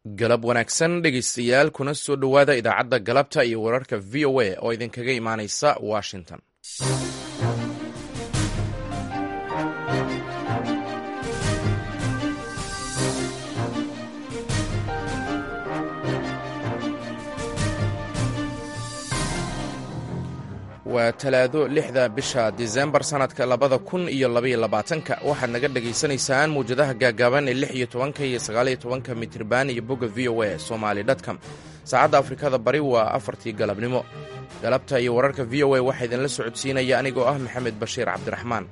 galab wanaagsan dhegaystayaal kuna soo dhowaada idaacadda galabta iyo wararka v o a oo idinkaga imaanaysa washington waa talaado lixda bisha disembar sannadka labada kun iyo labaiyo labaatanka waxaad naga dhagaysanaysaan mawjadaha gaagaaban ee lix iyo tobanka iyo sagaaliyo tobanka mitriban iyo bogga v o a somali dtcom saacadda afrikada bari waa afartii galabnimo galabta iyo wararka v o a waxaa idinla socodsiinaya anigoo ah maxamed bashiir cabdiraxmaan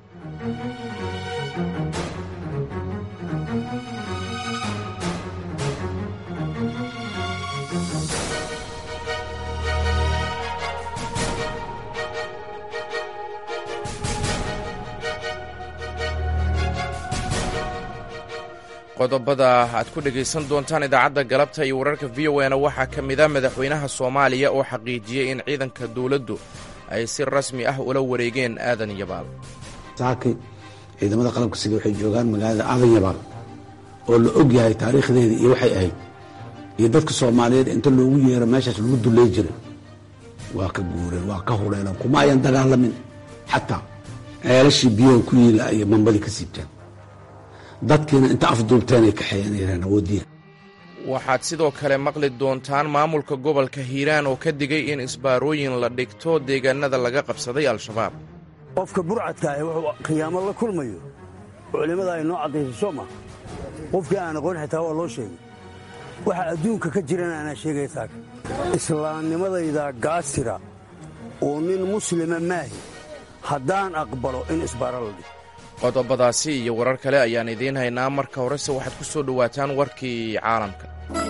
qodobada aad ku dhegaysan doontaan idaacadda galabta iyo wararka v o na waxaa ka mid a madaxweynaha soomaaliya oo xaqiijiyey in ciidanka dowladdu ay si rasmi ah ula wareegeen aadan yabaal saaki ciidamada qalabka sida waxay joogaan magaalada aadan yabaal oo la og yahay taariikhdeeda iyo waxay ahayd iyo dadka soomaaliyeed inta loogu yeero meeshaas lagu dullay jiray waa ka guureen waa ka hureeleen kuma ayan dagaalamin xataa ceelashii biyaha ku yiila iyo mambadii ka siibteen dadkiina inta afduubteen ay kaxeeyeen awoodiya waxaad sidoo kale maqli doontaan maamulka gobolka hiiraan oo ka digay in isbaarooyin la dhigto deegaanada laga qabsaday al-shabaab qofka burcadka ah wuxuu khiyaamo la kulmayo culimmada ay noo caddayso soo ma qofkii aan aqoon xitaa waa loo sheegay waxa adduunka ka jirana anaa sheegaya taaka islaamnimadayda gaasira oo nin muslima maahi haddaan aqbalo in isbaaro la dhigto qodobadaasi iyo warar kale ayaan idiin haynaa marka horese waxaad ku soo dhowaataan warkii caalamka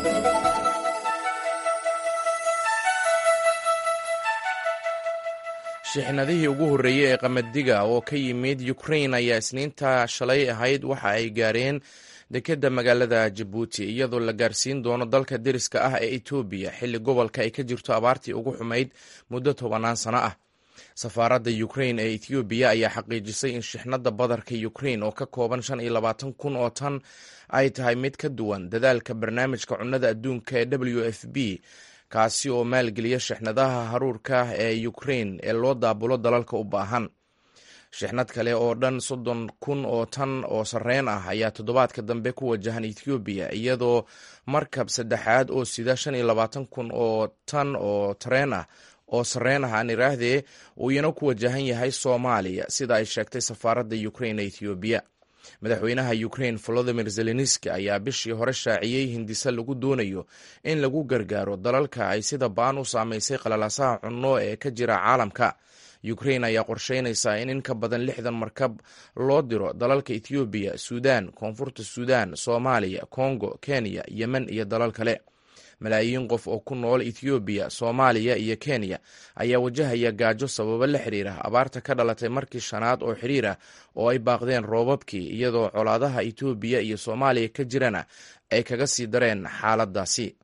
shixnadihii ugu horreeyey ee qamadiga oo ka yimid ukrain ayaa isniinta shalay ahayd waxa ay gaareen dekedda magaalada jabuuti iyadoo la gaarsiin doono dalka deriska ah ee etoobiya xilli gobolka ay ka jirto abaartii ugu xumayd muddo tobannaan sano ah safaaradda ukrain ee ethoobiya ayaa xaqiijisay in shixnadda badarka ukrain oo ka kooban shan iyo labaatan kun oo tan ay tahay mid ka duwan dadaalka barnaamijka cunnada adduunka ee w f b kaasi oo maalgeliya shixnadaha haruurka ee ukrain ee loo daabulo dalalka u baahan shixnad kale oo dhan soddon kun oo tan oo sarreen ah ayaa toddobaadka dambe ku wajahan ethoobiya iyadoo markab saddexaad oo sida shan iyo labaatan kun oo tan oo tareen ah oo sarreen ah aan iraahdee uu iyana ku wajahan yahay soomaaliya sida ay sheegtay safaaradda ukrain ee ethoobiya madaxweynaha ukrain volodimir zelenski ayaa bishii hore shaaciyey hindise lagu doonayo in lagu gargaaro dalalka ay sida baan u saamaysay qalalaasaha cunno ee ka jira caalamka ukrain ayaa qorsheynaysaa in in ka badan lixdan markab loo diro dalalka ethoobiya suudaan koonfurta suudaan soomaaliya kongo kenya yemen iyo dalal kale malaayiin qof oo ku nool ethoobiya soomaaliya iyo kenya ayaa wajahaya gaajo sababo la xiriira abaarta ka dhalatay markii shanaad oo xiriir ah oo ay baaqdeen roobabkii iyadoo colaadaha etoobiya iyo soomaaliya ka jirana ay kaga sii dareen xaaladaasi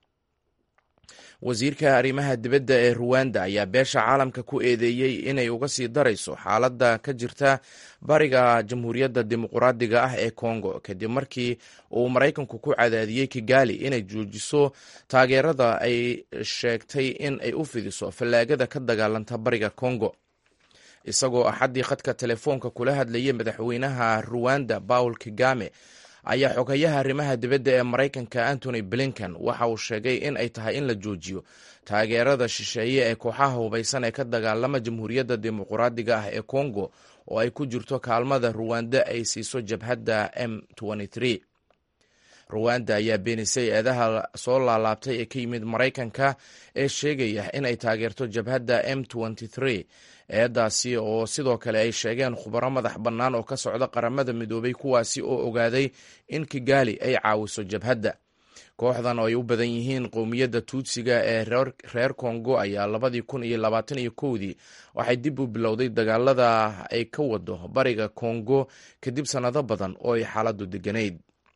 wasiirka arrimaha dibadda ee ruwanda ayaa beesha caalamka ku eedeeyey inay uga sii darayso xaaladda ka jirta bariga jamhuuriyadda dimuquraadiga ah ee kongo kadib markii uu maraykanku ku cadaadiyey kigali inay joojiso taageerada ay sheegtay in ay u fidiso fallaagada ka dagaalanta bariga kongo isagoo axaddii khadka telefoonka kula hadlayay madaxweynaha ruwanda paul kagame ayaa xogayaha arrimaha dibadda ee maraykanka antony blinken waxa uu sheegay in ay tahay in la joojiyo taageerada shisheeye ee kooxaha hubaysan ee ka dagaalama jamhuuriyadda dimuquraadiga ah ee kongo oo ay ku jirto kaalmada ruwanda ay siiso jabhadda m ruwanda ayaa beenisay eedaha soo laalaabtay ee ka yimid maraykanka ee sheegaya in ay taageerto jabhadda m eedaasi oo sidoo kale ay sheegeen khubaro madax bannaan oo ka socda qaramada midoobay kuwaasi oo ogaaday in kigali ay caawiso jabhadda kooxdan oo ay u badan yihiin qowmiyadda tuutsiga ee reer kongo ayaa labadii kun iyo labaatan iyo kowdii waxay dib u bilowday dagaalada ay ka wado bariga kongo kadib sannado badan oo ay xaaladdu deganayd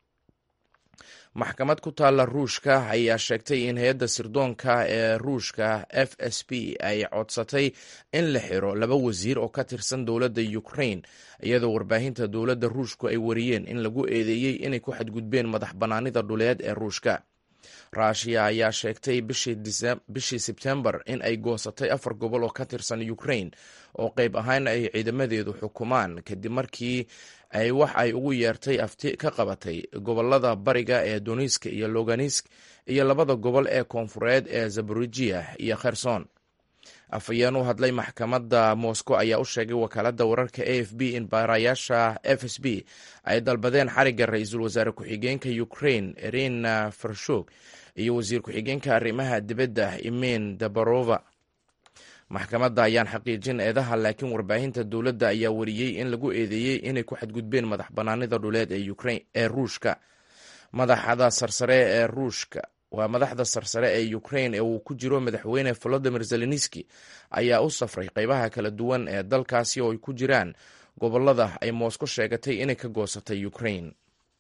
maxkamad ku taalla ruushka ayaa sheegtay in hay-adda sirdoonka ee ruushka f s b ay codsatay in la xiro laba wasiir oo ka tirsan dowladda ukraine iyadoo warbaahinta dowladda ruushku ay wariyeen in lagu eedeeyey inay ku xadgudbeen madax bannaanida dhuleed ee ruushka ruushiya ayaa sheegtay bishii sebtembar in ay goosatay afar gobol oo ka tirsan ukrain oo qayb ahaan ay ciidamadeedu xukumaan kadib markii ay wax ay ugu yeertay afti ka qabatay gobolada bariga ee donisk iyo loganisk iyo labada gobol ee koonfureed ee zaborijiya iyo kherson afhayeen u hadlay maxkamadda moscow ayaa u sheegay wakaaladda wararka a f b in baarayaasha f s b ay dalbadeen xarigga ra-iisul wasaare ku-xigeenka ukrain irina farshog iyo wasiir ku-xigeenka arrimaha dibadda imin dabarova maxkamadda ayaan xaqiijin eedaha laakiin warbaahinta dowladda ayaa wariyey in lagu eedeeyey inay ku xadgudbeen madax banaanida dhuleed ee ruushka madaxda sarsare ee ruushka waa madaxda sarsare ee ukrain ee uu ku jiro madaxweyne volodimir zelenski ayaa u safray qeybaha kala duwan ee dalkaasi oo ay ku jiraan gobolada ay mosco sheegatay inay ka goosatay ukrain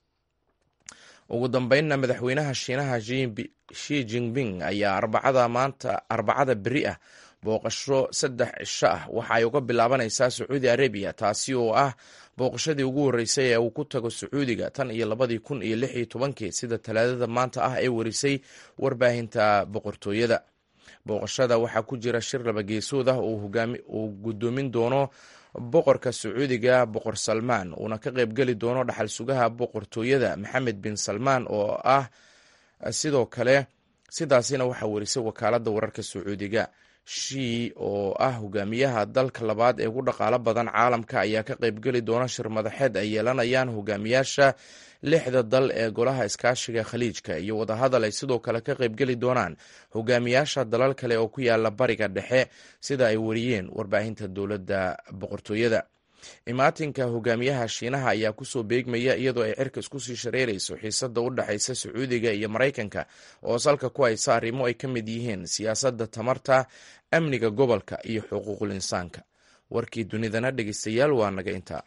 ugu dambeynna madaxweynaha shiinaha shi jinping ayaa arbacada maanta arbacada beri ah booqasho saddex cisho ah waxa ay uga bilaabanaysaa sacuudi arabiya taasi oo ah booqashadii ugu horreysay ee uu ku tago sacuudiga tan iyo labadii kun iyo lix iyo tobankii sida talaadada maanta ah ee warisay warbaahinta boqortooyada booqashada waxaa ku jira shir laba geesood ah uu guddoomin doono boqorka sacuudiga boqor salmaan uuna ka qaybgeli doono dhaxal sugaha boqortooyada maxamed bin salmaan oo ah sidoo kale sidaasina waxaa warisay wakaaladda wararka sacuudiga shii oo ah hogaamiyaha dalka labaad ee ugu dhaqaalo badan caalamka ayaa ka qaybgeli doona shir madaxeed ay yeelanayaan hogaamiyaasha lixda dal ee golaha iskaashiga khaliijka iyo wadahadal ay sidoo kale ka qaybgeli doonaan hogaamiyaasha dalal kale oo ku yaala bariga dhexe sida ay wariyeen warbaahinta dowladda boqortooyada imaatinka hogaamiyaha shiinaha ayaa kusoo beegmaya iyadoo ay cirka isku sii shareerayso xiisada u dhexaysa sacuudiga iyo maraykanka oo salka ku haysa arrimo ay ka mid yihiin siyaasadda tamarta amniga gobolka iyo xuquuqul insaanka warkii dunidana dhegeystayaal waa naga intaa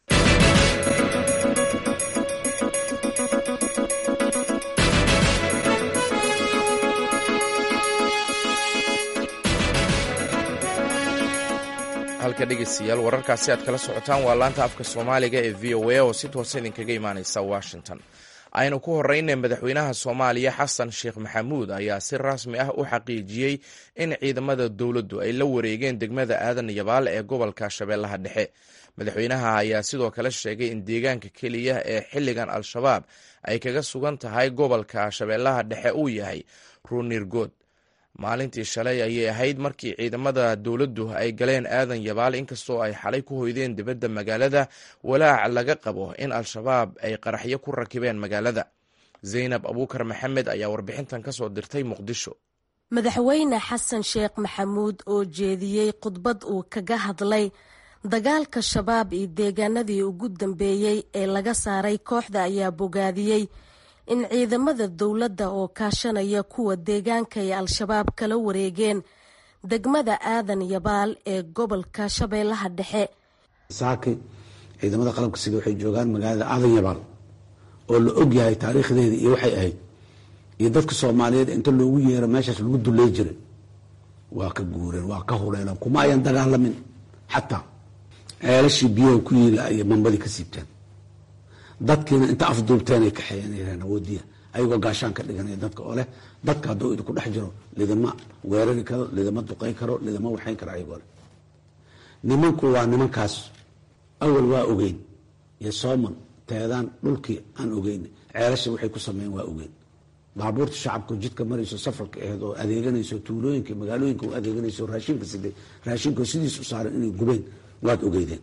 halka dhegeystayaal wararkaasi aad kala socotaan waa laanta afka soomaaliga ee v o a oo si toosa idinkaga imaaneysa washington aynu ku horeyna madaxweynaha soomaaliya xasan sheekh maxamuud ayaa si rasmi ah u xaqiijiyey in ciidamada dowladdu ay la wareegeen degmada aadan yabaal ee gobolka shabeellaha dhexe madaxweynaha ayaa sidoo kale sheegay in deegaanka keliya ee xilligan al-shabaab ay kaga sugan tahay gobolka shabeellaha dhexe uu yahay ruunirgood maalintii shalay ayay ahayd markii ciidamada dowladdu ay galeen aadan yabaal inkastoo ay xalay ku hoydeen dibadda magaalada walaac laga qabo in al-shabaab ay qaraxyo ku rakibeen magaalada zaynab abuukar maxamed ayaa warbixintan ka soo dirtay muqdisho madaxweyne xasan sheekh maxamuud oo jeediyey khudbad uu kaga hadlay dagaalka shabaab iyo deegaanadii ugu dambeeyey ee laga saaray kooxda ayaa bogaadiyey in ciidamada dowladda oo kaashanaya kuwa deegaanka ay al-shabaab kala wareegeen degmada aadan yabaal ee gobolka shabeellaha dhexe saaki ciidamada qalabka sida waxay joogaan magaalada aadan yabaal oo la og yahay taariikhdeeda iyo waxay ahayd iyo dadka soomaaliyeed inta loogu yeero meeshaas lagu dulley jiray waa ka guureen waa ka huleeleen kuma ayan dagaalamin xataa ceelashii biyaha ku yiila ayay mambadii ka siibteen dadkiina inta afduubteen ay kaxeeyeen awoodiya ayagoo gaashaan ka dhiganaya dadka oo leh dadka hadduu idinku dhex jiro lidama weerari karo lidama duqay karo lidama waxayn karo ayagoo leh nimanku waa nimankaas awal waa ogeyn iyo sooman teedaan dhulkii aan ogeyn ceelasha waxay ku sameeyeen waa ogeyn baabuurta shacabka jidka marayso safarka aheed oo adeeganayso tuulooyinka magaalooyinka u adeeganayso raashinka siday raashinka sidiis u saaran inay gubeen waad ogeydeen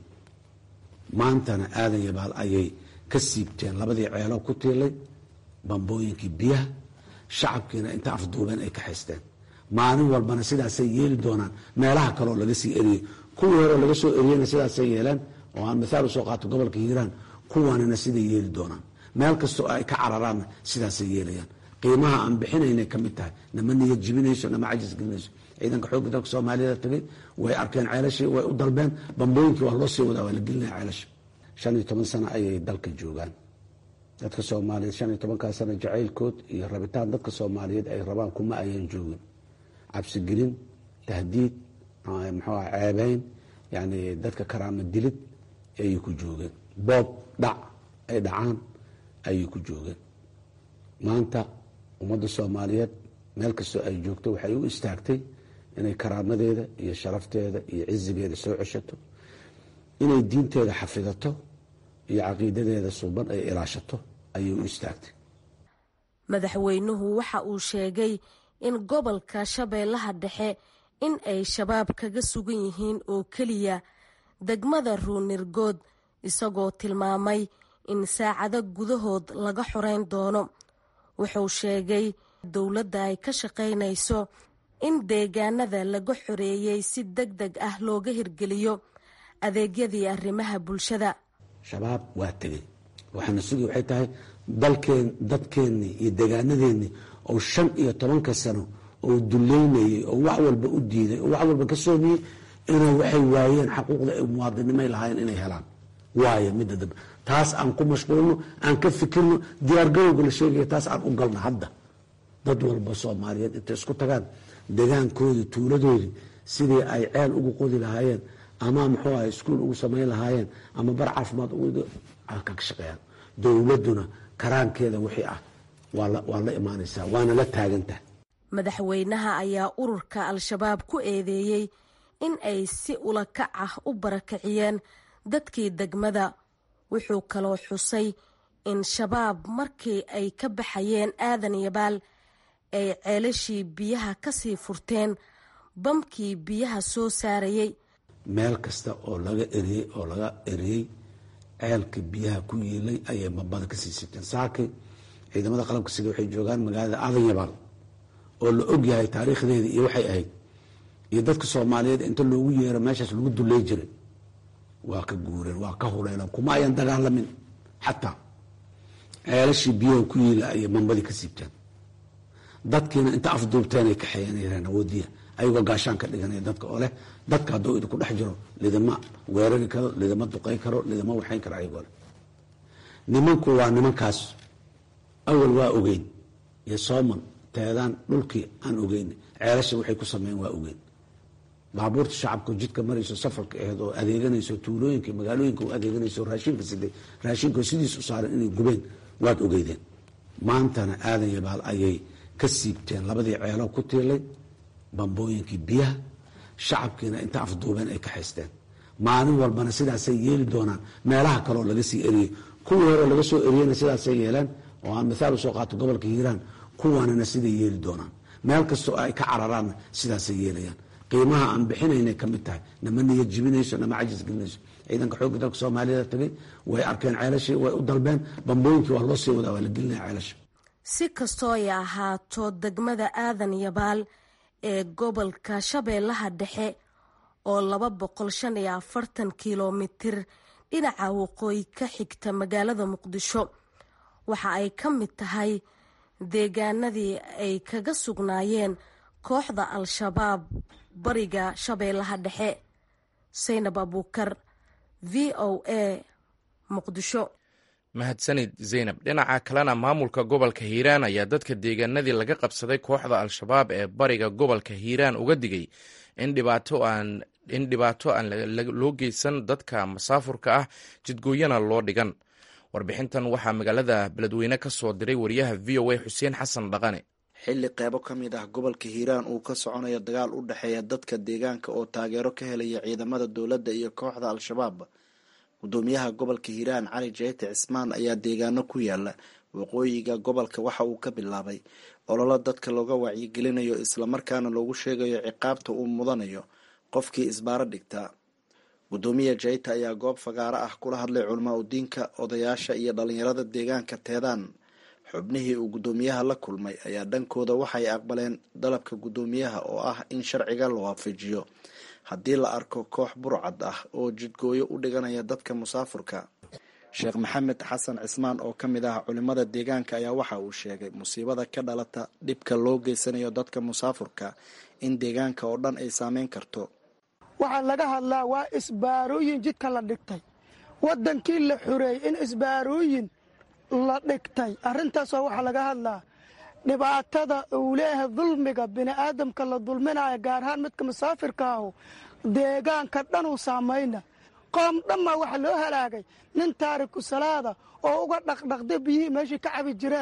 maantana aadan yabaal ayay ka siibteen labadii ceeloo ku tiilay bambooyinkii biyaha shacabkiina inta afduubeen ay ka haysteen maalin walbana sidaasay yeeli doonaan meelaha kaleoo laga sii eriyey kuwii horeo laga soo eriyeyna sidaasay yeeleen oo aan mithaal usoo qaato gobolka hiiraan kuwanina siday yeeli doonaan meel kastoo ay ka cararaanna sidaasay yeelayaan qiimaha aan bixinaynay ka mid tahay nama niyad jibinayso nama cajis gelinayso ciidanka xoogga dalka soomaaliyada tagay way arkeen ceelashii way u dalbeen bambooyinkii waa loo sii wadaa waa la gelinaya ceelasha shan iyo toban sano ayay dalka joogaan dadka soomaaliyeed shan iyo tobankaa sano jacaylkood iyo rabitaan dadka soomaaliyeed ay rabaan kuma ayaan joogin cabsigelin tahdiid muxuu ah ceebeyn yani dadka karaama dilid ayay ku joogeen boob dhac ay dhacaan ayay ku joogeen maanta ummadda soomaaliyeed meel kastoo ay joogto waxay u istaagtay inay karaamadeeda iyo sharafteeda iyo cizigeeda soo ceshato inay diinteeda xafidato iyo caqiidadeeda suuban ay ilaashato ayay u istaagtay madaxweynuhu waxa uu sheegay in gobolka shabeellaha dhexe in ay shabaab kaga sugan yihiin oo keliya degmada ruunirgood isagoo tilmaamay in saacado gudahood laga xoreyn doono wuxuu sheegay dowladda ay ka shaqaynayso in deegaanada laga xoreeyey si deg deg ah looga hirgeliyo adeegyadii arrimaha bulshada shabaab waa tegey waxaana sugi waxay tahay dalkeen dadkeennii iyo deegaanadeennii oo shan iyo tobanka sano oo duleynayey oo wax walba u diiday oo wax walba ka soomiyey inay waxay waayeen xaquuqda ay muwaadinimay lahaayeen inay helaan waayo midda dambe taas aan ku mashquulno aan ka fikirno diyaargarowga la sheegaya taas aan u galno hadda dad walba soomaaliyeed intay isku tagaan degaankoodii tuuladoodii sidii ay ceel ugu qodi lahaayeen ama muxuu ahay iskuol ugu samayn lahaayeen ama bar caafimaad ka shaqeeyaan dowladduna karaankeeda wixii ah waa la imaanaysaa waana la taagantaha madaxweynaha ayaa ururka al-shabaab ku eedeeyey in ay si ulakac ah u barakiciyeen dadkii degmada wuxuu kaloo xusay in shabaab markii ay ka baxayeen aadan yabaal ay ceelashii biyaha kasii furteen bamkii biyaha soo saarayey meel kasta oo laga eriyey oo laga eriyey ceelka biyaha ku yiilay ayay mambada kasii sibteen saakay ciidamada qalabka sida waxay joogaan magaalada aadan yabaal oo la og yahay taariikhdeeda iyo waxay ahayd iyo dadka soomaaliyeed inta loogu yeero meeshaas lagu duley jiray waa ka guureen waa ka huleeleen kuma ayan dagaalamin xataa ceelashii biyaha ku yiila ayay mambadii ka siibteen dadkiina inta afduubteenay kaxeeyeen awoodiya ayagoo gaashaan ka dhiganaya dadka oo leh dadka hadduu idinku dhex jiro lidama weerari karo lidama duqay karo lidama waxayn karo ayagoo leh nimanku waa nimankaas awal waa ogeyn iyo sooman teedaan dhulkii aan ogeyn ceelasha waxay ku sameeyeen waa ogeyn baabuurta shacabka jidka marayso safarka aheed oo adeeganayso tuulooyinka magaalooyinka u adeeganayso raashinka siday raashinka sidiis u saaran inay gubeen waad ogeydeen maantana aadan yabaal ayay ka siibteen labadii ceelo ku tiilay bambooyinkii biyaha shacabkiina inta afduubeen ay ka haysteen maalin walbana sidaasay yeeli doonaan meelaha kaleoo laga sii eriyey kuwii hore laga soo eriyeyna sidaasay yeeleen oo aan mithaal usoo qaato gobolka hiiraan kuwanina siday yeeli doonaan meel kastoo ay ka cararaanna sidaasay yeelayaan qiimaha aan bixinaynay ka mid tahay nama niyad jibinayso nama cajis gelinayso ciidanka xoogga dalka soomaaliyada tagay way arkeen ceelashii way u dalbeen bambooyinkii waa loo sii wadaa waa la gelinaya ceelasha si kastoo ay ahaato degmada aadan yabaal ee gobolka shabeellaha dhexe oo laba boqol shan iyo afartan kilomitir dhinaca waqooyi ka xigta magaalada muqdisho waxa ay ka mid tahay deegaanadii ay kaga sugnaayeen kooxda al-shabaab bariga shabeellaha dhexe saynab abuukar v o a muqdisho mahadsanid zaynab dhinaca kalena maamulka gobolka hiiraan ayaa dadka deegaanadii laga qabsaday kooxda al-shabaab ee bariga gobolka hiiraan uga digay in dhibaato aan in dhibaato aan loo geysan dadka masaafurka ah jidgooyana loo dhigan warbixintan waxaa magaalada beledweyne ka soo diray wariyaha v o a xuseen xasan dhaqane xilli qeybo ka mid ah gobolka hiiraan uu ka soconayo dagaal u dhexeeya dadka deegaanka oo taageero ka helaya ciidamada dowladda iyo kooxda al-shabaab gudoomiyaha gobolka hiiraan cali jeyte cismaan ayaa deegaano ku yaala waqooyiga gobolka waxa uu ka bilaabay ololo dadka looga wacyigelinayo islamarkaana loogu sheegayo ciqaabta uu mudanayo qofkii isbaaro dhigtaa gudoomiya jeyte ayaa goob fagaaro ah kula hadlay culamaa udiinka odayaasha iyo dhalinyarada deegaanka teedaan xubnihii uu guddoomiyaha la kulmay ayaa dhankooda waxay aqbaleen dalabka guddoomiyaha oo ah in sharciga la waafajiyo haddii la arko koox burcad ah oo jidgooyo u dhiganaya dadka musaafurka sheekh maxamed xasan cismaan oo ka mid ah culimada deegaanka ayaa waxa uu sheegay musiibada ka dhalata dhibka loo geysanayo dadka musaafurka in deegaanka oo dhan ay saameyn karto waxaa laga hadlaa waa isbaarooyin jidka la dhigtay waddankii la xureeyey in isbaarooyin la dhigtay arrintaasoo waxaa laga hadlaa dhibaatada uu leeyahay dulmiga bini'aadamka la dulminaya gaar ahaan midka musaafirka ahu deegaanka dhanuu saamayna qoom dhammaa waxaa loo halaagay nin taariku salaada oo uga dhaqdhaqda biyihii meeshii ka cabi jireen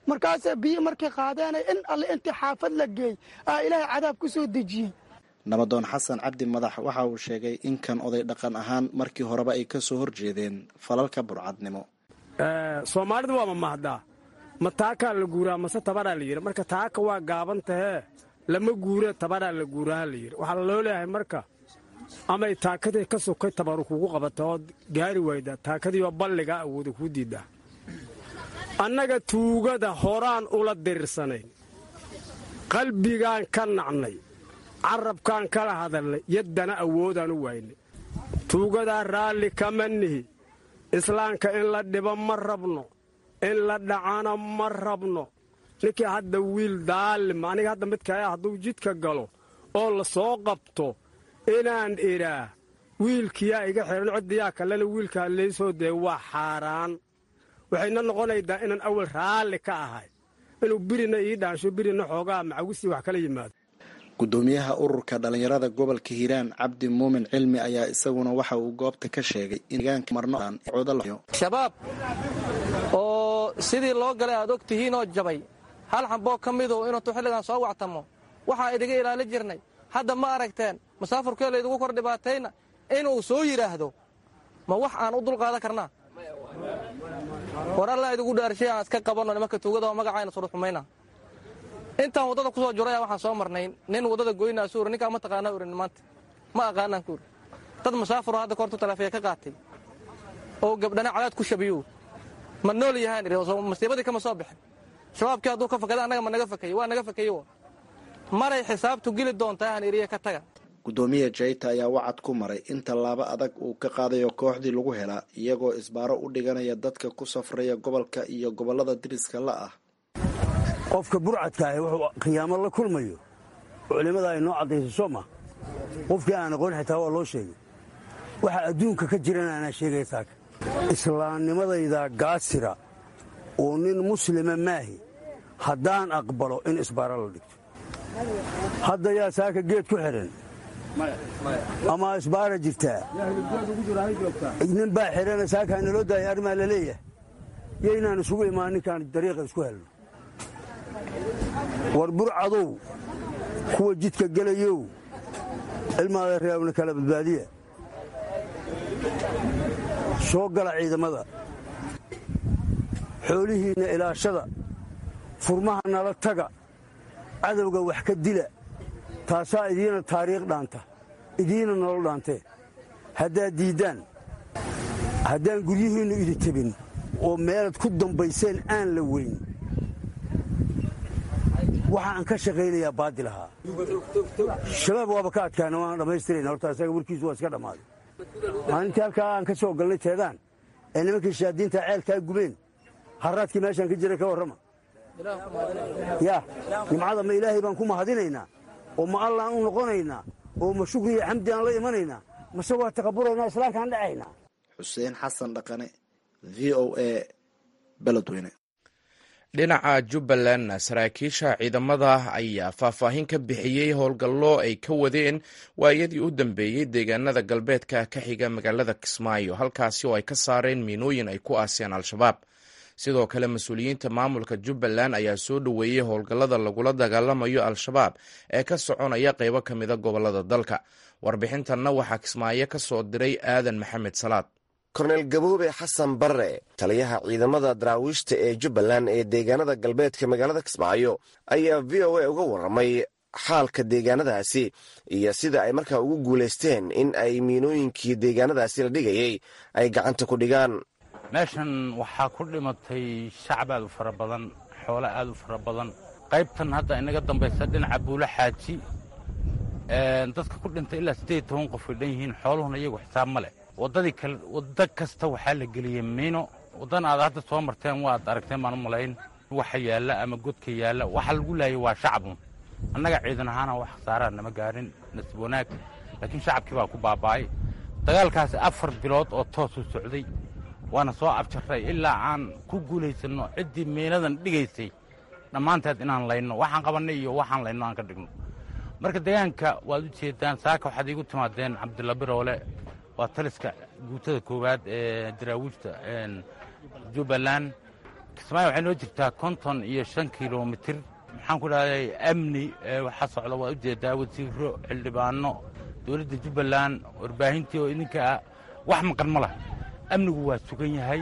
markaasee biyo markay qaadeenay in alle intii xaafad la geey aa ilaahay cadaab ku soo dejiyey nabadoon xasan cabdi madax waxa uu sheegay in kan oday dhaqan ahaan markii horeba ay ka soo horjeedeen falalka burcadnimo soomaalida waa mamahdaa ma taakaa la guuraa mase tabaraa la yidhi marka taaka waa gaaban tahee lama guure tabaraa la guuraha la yidhi waxaa loo leeyahay marka amay taakadii ka sokay tabaru kugu qabata ood gaari wayda taakadiioo balligaa awooda kuu diiddaa annaga tuugada horaan ula dirirsanayn qalbigaan ka nacnay carabkaan kala hadalnay yaddana awoodaan u waynay tuugadaa raalli kama nihi islaamka in la dhibo ma rabno in la dhacana ma rabno ninkii hadda wiil daalima aniga hadda midkaya hadduu jidka galo oo la soo qabto inaan idhaa wiilkiyaa iga xihan ciddiyaa kalena wiilkaa laysoo dee waa xaaraan waxayna noqonaydaa inaan awal raalli ka ahay inuu birina ii dhaansho birina xoogaa macawisii wax kala yimaado gudoomiyaha ururka dhallinyarada gobolka hiiraan cabdi muumin cilmi ayaa isaguna waxa uu goobta ka sheegay shabaab oo sidii loo galay aad og tihiinoo jabay hal xamboo ka midu inuutu xilligan soo wactamo waxaa idiga ilaali jirnay hadda ma aragteen masaafurkee laydigu kor dhibaatayna inuu soo yidhaahdo ma wax aan u dulqaadan karnaa war allaa idigu dhaarshay aan iska qabanno nimanka tuugada oo magacayna suruxumayna intaan waddada ku soo juraya waxaan soo marnay nin waddada goynaa suuri ninkaa ma taqaanaa urin maanta ma aqaanaan kuuri dad masaafuro hadda koortu taleefiya ka qaatay oo gabdhana cadaad ku shabiyo ma nool yahaan idhi masiibadii kama soo bixin shabaabkii hadduu ka fakada annaga ma naga fakayey waa naga fakayey maray xisaabtu geli doontaa han iriya ka taga gudoomiya jayta ayaa wacad ku maray in tallaabo adag uu ka qaadayo kooxdii lagu helaa iyagoo isbaaro u dhiganaya dadka ku safraya gobolka iyo gobollada diriska la ah qofka burcadka ahi wuxuu khiyaamo la kulmayo culimmada ay noo caddayso soo ma qofkii aan aqoon xitaa waa loo sheegay waxa adduunka ka jirana anaa sheegaya taaka islaamnimadayda gaasira oo nin muslima maahi haddaan aqbalo in isbaaro la dhigto hadda yaa saaka geed ku xidhan ama isbaara jirtaa nin baa xidhana saakaa naloo daaya arrimaa la leeyahay yo inaan isugu imaan ninkaan dariiqa isku helno war burcadow kuwa jidka gelayow ilmaada reebna kala badbaadiya soo gala ciidamada xoolihiinna ilaashada furmaha nala taga cadowga wax ka dila taasaa idiina taariikh dhaanta idiina nolol dhaantee haddaad diiddaan haddaan guryihiinnu idi tebin oo meelaad ku dambayseen aan la weyn waxa aan ka shaqaynayaa baadil ahaa shabaab waaba ka adkaana waan dhammaystirayna horta isaga warkiisu waa iska dhammaaday maalintii halkaa aan ka soo galnay teedaan ee nimankii shaadiinta ceelkaa gubeen harraadkii meeshaan ka jiray ka warrama yaa nimcada ma ilaahay baan ku mahadinaynaa oo ma allaan u noqonaynaa oo ma shukri iyo xamdi aan la imanaynaa mase waa taqaburaynaa islaamkaan dhacaynaa xuseen xasan dhaqane v o a beledweyne dhinaca jubbalandna saraakiisha ciidamada ayaa faahfaahin ka bixiyey howlgallo ay ka wadeen waayadii u dambeeyey deegaanada galbeedka ka xiga magaalada kismaayo halkaasi oo ay ka saareen miinooyin ay ku aaseen al-shabaab sidoo kale mas-uuliyiinta maamulka jubbaland ayaa soo dhoweeyey howlgallada lagula dagaalamayo al-shabaab ee ka soconaya qeybo ka mida gobolada dalka warbixintanna waxaa kismaayo ka soo diray aadan maxamed salaad korneyl gaboobe xasan barre taliyaha ciidamada daraawiishta ee jubbaland ee deegaanada galbeedka magaalada kismaayo ayaa v o a uga warramay xaalka deegaanadaasi iyo sida ay markaa ugu guulaysteen in ay miinooyinkii deegaanadaasi la dhigayay ay gacanta ku dhigaan meeshan waxaa ku dhimatay shacab aad u fara badan xoolo aad u fara badan qaybtan hadda inaga dambaysa dhinaca buulo xaaji dadka ku dhintay ilaa siddeed iyo toban qof ay dhan yihiin xooluhuna iyagu xisaab ma leh waddadii kale waddo kasta waxaa la geliyey miino waddan aad hadda soo marteen waad aragteen baan u malayn waxa yaalla ama godka yaalla waxa lagu laayay waa shacabun annaga ciidan ahaana wax khasaaraa nama gaarin nasib wanaag laakiin shacabkii baa ku baaba'ay dagaalkaasi afar bilood oo toosu socday waana soo abjarray ilaa aan ku guulaysanno ciddii miinadan dhigaysay dhammaanteed inaan layno waxaan qabannay iyo waxaan layno aan ka dhigno marka deegaanka waad u jeedaan saaka waxaad iigu timaadeen cabdilla biroole waa taliska guutada koowaad ee daraawiishta jubbaland kismaayo waxay noo jirtaa konton iyo shan kilomitir maxaan ku dhahday amni waxaa socda waa ujeedaa wasiiro xildhibaano dowladda jubbaland warbaahintii oo idinka ah wax maqan ma lah amnigu waa sugan yahay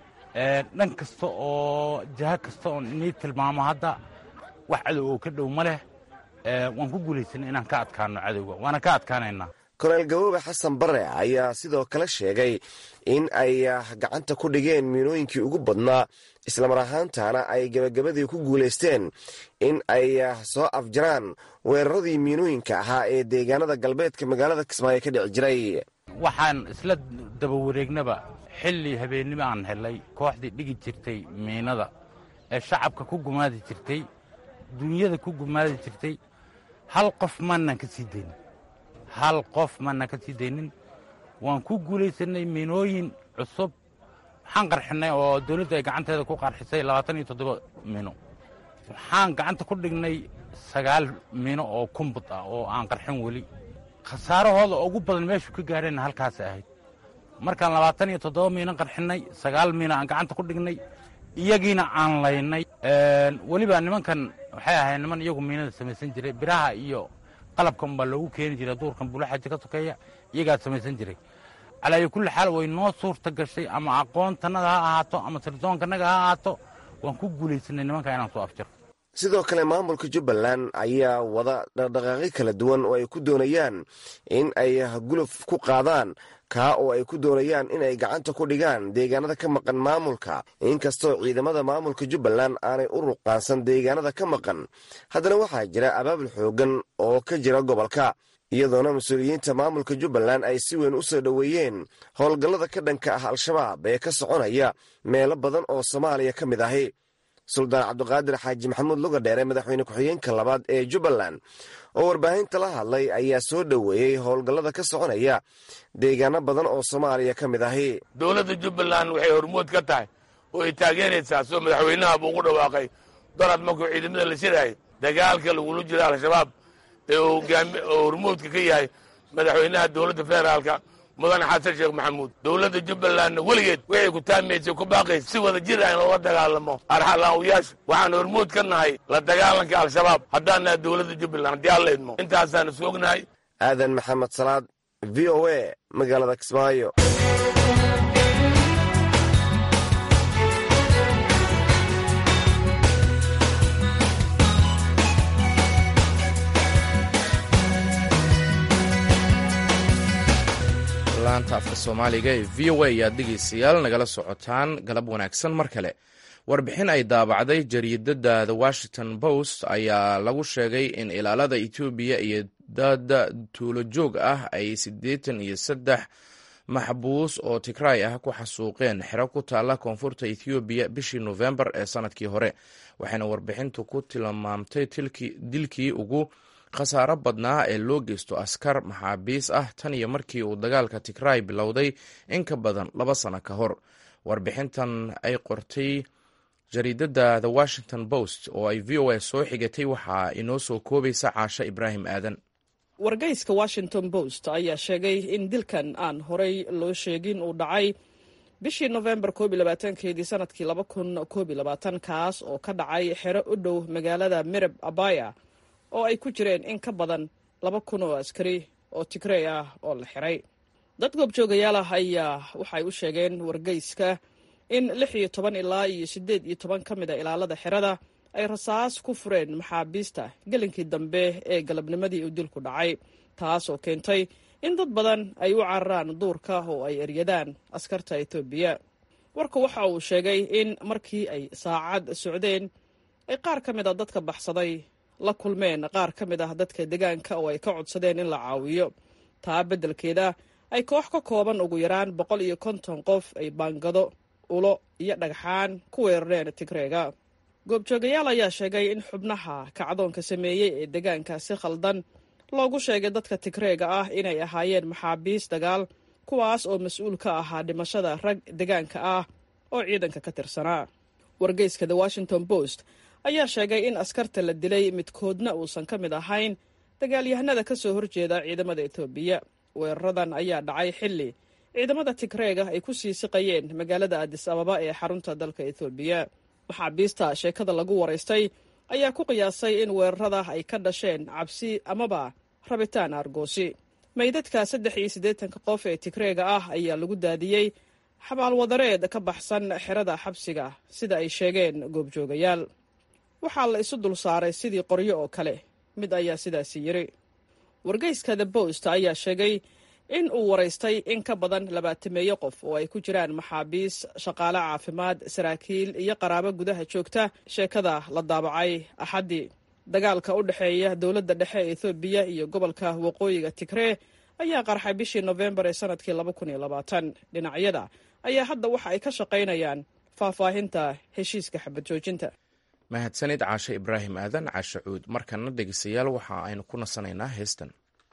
dhan kasta oo jaha kasta oon inii tilmaamo hadda wax cadow oo ka dhow ma leh waan ku guulaysana inaan ka adkaano cadowga waana ka adkaanaynaa korneyl gaboobe xasan bare ayaa sidoo kale sheegay in ay gacanta ku dhigeen miinooyinkii ugu badnaa islamar ahaantana ay gebagabadii ku guulaysteen in ay soo afjaraan weeraradii miinooyinka ahaa ee deegaanada galbeedka magaalada kismaayo ka dhici jiray waxaan isla daba wareegnaba xilli habeennimo aan helay kooxdii dhigi jirtay miinada ee shacabka ku gumaadi jirtay duunyada ku gumaadi jirtay hal qof maanaan ka sii daynin hal qof maanaan ka sii daynin waan ku guulaysannay miinooyin cusub waxaan qarxinnay oo dawladdu ay gacanteeda ku qarxisay labaatan iyo toddoba miino waxaan gacanta ku dhignay sagaal miino oo kumbud ah oo aan qarxin weli khasaarahooda ugu badan meeshu ka gaadheenna halkaas ahayd markaan labaatan iyo toddoba miino qarxinnay sagaal miino aan gacanta ku dhignay iyagiina aan laynay weliba nimankan waxay ahayd niman iyagu miinada samaysan jiray biraha iyo qalabkan baa loogu keeni jiray duurkan buulaxaji ka sokeeya iyagaa samaysan jiray calaayo kulli xaal way noo suurta gashay ama aqoontannada ha ahaato ama sirdoonkannaga ha ahaato waan ku guulaysanay nimanka inaan soo afjaro sidoo kale maamulka jubbaland ayaa wada dhaqdhaqaaqyo kala duwan oo ay ku doonayaan in ay guluf ku qaadaan kaa oo ay ku doonayaan inay gacanta ku dhigaan deegaanada ka maqan maamulka inkastoo ciidamada maamulka jubbaland aanay u ruqaansan deegaanada ka maqan haddana waxaa jira abaabul xooggan oo ka jira gobolka iyadoona mas-uuliyiinta maamulka jubbaland ay si weyn u soo dhoweeyeen howlgallada ka dhanka ah al-shabaab ee ka soconaya meelo badan oo soomaaliya ka mid ahi suldaan cabdiqaadir xaaji maxamuud lugadheere madaxweyne ku-xigeenka labaad ee jubbaland oo warbaahinta la hadlay ayaa soo dhoweeyey howlgallada ka soconaya deegaano badan oo soomaaliya ka mid ahi dowladda jubbaland waxay hormood ka tahay oo ay taageeraysaa soo madaxweynaha buu ugu dhawaaqay dorad markuu ciidamada la shiraay dagaalka lagula jiro al-shabaab ee oo hormoodka ka yahay madaxweynaha dowladda federaalka mudane xasan sheekh maxamuud dowladda jubbalandna weligeed waxay ku taamaysay ku baaqaysa si wada jir ah in loola dagaalamo arxalaawiyaasha waxaan hormood ka nahay la dagaalanka al-shabaab haddaan nahay dowladda jubbaland haddii alla idmo intaasaanu soognahay aadan maxamed salaad v o a magaalada kismaayo laanta afka soomaaliga ee v o a ayaad dhegeystayaal nagala socotaan galab wanaagsan mar kale warbixin ay daabacday jariidada the washington post ayaa lagu sheegay in ilaalada etoobiya iyo dad tuulo joog ah ay siddeetan iyo saddex maxbuus oo tigraay ah ku xasuuqeen xero ku taalla koonfurta ethoobiya bishii nofembar ee sanadkii hore waxayna warbixintu ku tilmaamtay dilkii ugu khasaaro badnaa ee loo geysto askar maxaabiis ah tan iyo markii uu dagaalka tigraay bilowday in ka badan laba sano ka hor warbixintan ay qortay jariidada the washington post oo ay v o a soo xigatay waxaa inoo soo koobaysa caasho ibraahim aadan wargeyska washington post ayaa sheegay in dilkan aan horey loo sheegin uu dhacay bishii nofembar keedii sanadkii kaas oo ka dhacay xero u dhow magaalada mirab abaya oo ay ku jireen in ka badan laba kun oo askari oo tigrey ah oo la xiray dad goobjoogayaal ah ayaa waxay u sheegeen wargeyska in lix iyo toban ilaa iyo siddeed iyo toban ka mid a ilaalada xerada ay rasaas ku fureen maxaabiista gelinkii dambe ee galabnimadii uu dilku dhacay taas oo keentay in dad badan ay u cararaan duurka oo ay eryadaan askarta etoobiya warku waxa uu sheegay in markii ay saacad socdeen ay qaar ka mid a dadka baxsaday la kulmeen qaar ka mid ah dadka deegaanka oo ay ka codsadeen in la caawiyo taa beddelkeeda ay koox ka kooban ugu yaraan boqol iyo konton qof ay baangado ulo iyo dhagxaan ku weerareen tigreega goobjoogayaal ayaa sheegay in xubnaha kacdoonka sameeyey ee deegaanka si khaldan loogu sheegay dadka tigreega ah inay ahaayeen maxaabiis dagaal kuwaas oo mas-uul ka ahaa dhimashada rag deegaanka ah oo ciidanka ka tirsanaa wargeyska the washington post ayaa sheegay in askarta la dilay midkoodna uusan ka mid ahayn dagaalyahanada ka soo horjeeda ciidamada etoobiya weeraradan ayaa dhacay xilli ciidamada tigreega ay ku sii siqayeen magaalada adis ababa ee xarunta dalka etoobiya maxaabiista sheekada lagu waraystay ayaa ku qiyaasay in weerarada ay ka dhasheen cabsi amaba rabitaan aargoosi meydadka saddex iyo siddeetanka qof ee tigreega ah ayaa lagu daadiyey xabaalwadareed ka baxsan xerada xabsiga sida ay sheegeen goobjoogayaal waxaa la isu dul saaray sidii qoryo oo kale mid ayaa sidaasi yiri wargeyska the bost ayaa sheegay in uu waraystay in ka badan labaatameeyo qof oo ay ku jiraan maxaabiis shaqaale caafimaad saraakiil iyo qaraabo gudaha joogta sheekada la daabacay axaddii dagaalka u dhexeeya dowladda dhexe ee ethoobiya iyo gobolka waqooyiga tigree ayaa qarxay bishii nofembar ee sanadkii laba kun iyo labaatan dhinacyada ayaa hadda waxa ay ka shaqaynayaan faahfaahinta heshiiska xabad joojinta mahadsanid caashe ibraahim aadan caashe cuud markana dhegeystayaal waxa aynu ku nasanaynaa heestan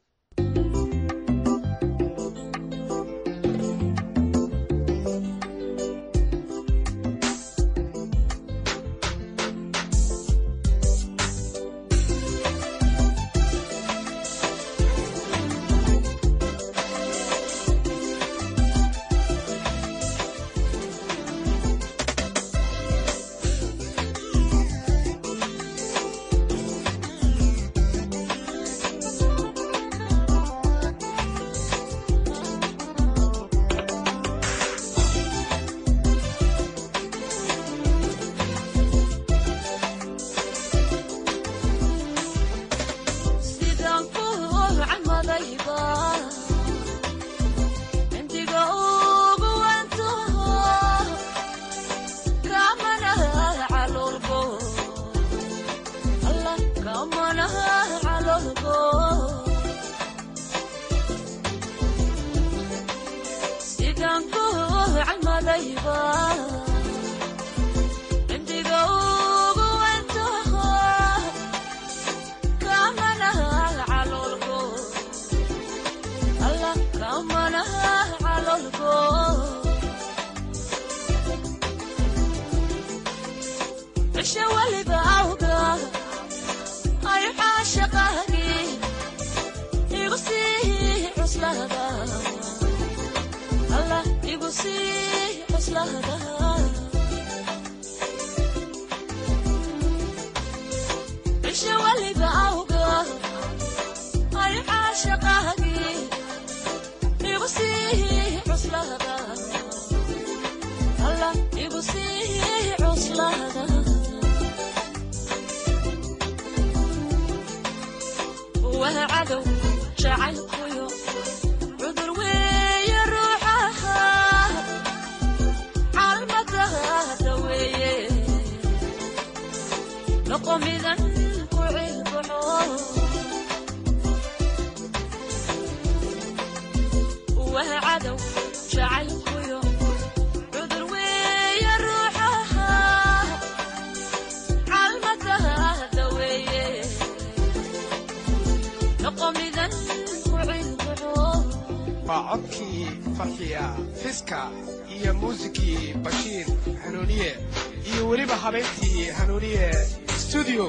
waa codkii farxiya fiska iyo muusikii bashiir hanuuniye iyo weliba habeyntii hanuuniye stuudio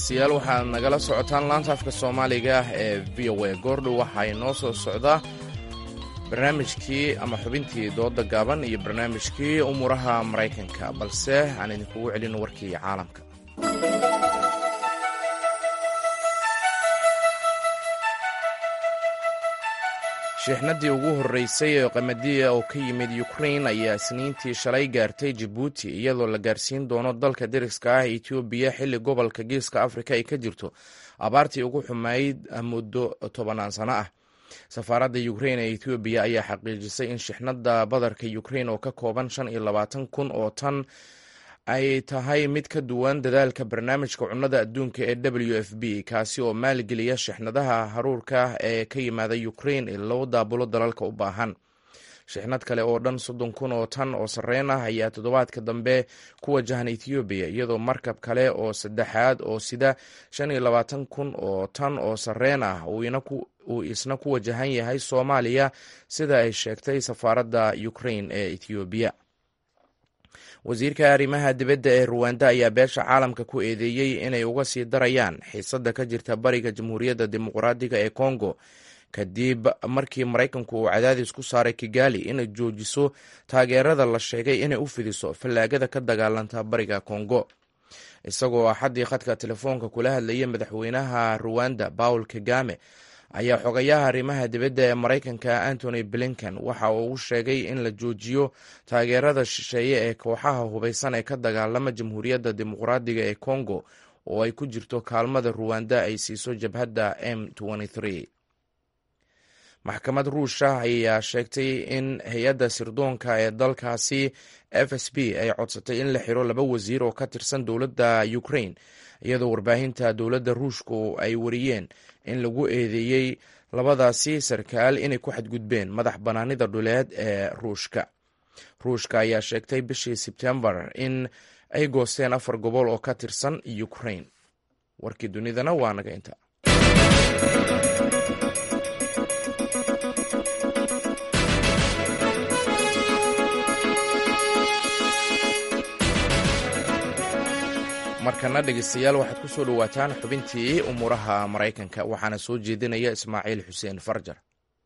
dhegaystayaal waxaad nagala socotaan laanta afka soomaaliga ee v o a goordhow waxaa inoo soo socdaa barnaamijkii ama xubintii dooda gaaban iyo barnaamijkii umuuraha maraykanka balse aan idinkugu celin warkii caalamka shiixnadii ugu horreysay ee qamadiya oo ka yimid ukrain ayaa isniintii shalay gaartay jabuuti iyadoo la gaarsiin doono dalka deriska ah etoobiya xilli gobolka geeska afrika ay ka jirto abaartii ugu xumayd muddo tobanaan sano ah safaaradda ukrain ee etoobiya ayaa xaqiijisay in shixnada badarka ukrain oo ka kooban shan iyo labaatan kun oo tan ay tahay mid ka duwan dadaalka barnaamijka cunnada adduunka ee w f b kaasi oo maalgeliya shixnadaha haruurka ee ka yimaada ukrain ee loo daabulo dalalka u baahan shixnad kale oo dhan soddon kun oo tan oo sarreyn ah ayaa toddobaadka dambe ku wajahan ethoobiya iyadoo markab kale oo saddexaad oo sida shan iyo labaatan kun oo tan oo sarreyn ah uu isna ku wajahan yahay soomaaliya sida ay sheegtay safaaradda ukrain ee ethoobiya wasiirka arrimaha dibadda ee ruwanda ayaa beesha caalamka ku eedeeyey inay uga sii darayaan xiisadda ka jirta bariga jamhuuriyadda dimuqraadiga ee kongo kadib markii maraykanku uu cadaadis ku saaray kigali inay joojiso taageerada la sheegay inay u fidiso fallaagada ka dagaalanta bariga kongo isagoo axaddii khadka telefoonka kula hadlayay madaxweynaha ruwanda paul kagame ayaa xogayaha arrimaha dibadda ee maraykanka antony blinken waxa uu u sheegay in la joojiyo taageerada shisheeye ee kooxaha hubaysan ee ka dagaalama jamhuuriyadda dimuqraadiga ee kongo oo ay ku jirto kaalmada ruwanda ay siiso jabhadda m maxkamad ruusha ayaa sheegtay in hay-adda sirdoonka ee dalkaasi f s b ay codsatay in la xiro laba wasiir oo ka tirsan dowladda ukrain iyadoo warbaahinta dowladda ruushku ay wariyeen in lagu eedeeyey labadaasi sarkaal inay ku xadgudbeen madax bannaanida dhuleed ee ruushka ruushka ayaa sheegtay bishii sebtembar in ay goosteen afar gobol oo ka tirsan ukrain warkii dunidana waa naga inta markana dhegeystayaal waxaad ku soo dhowaataan xubintii umuuraha maraykanka waxaana soo jeedinaya ismaaciil xuseen farjar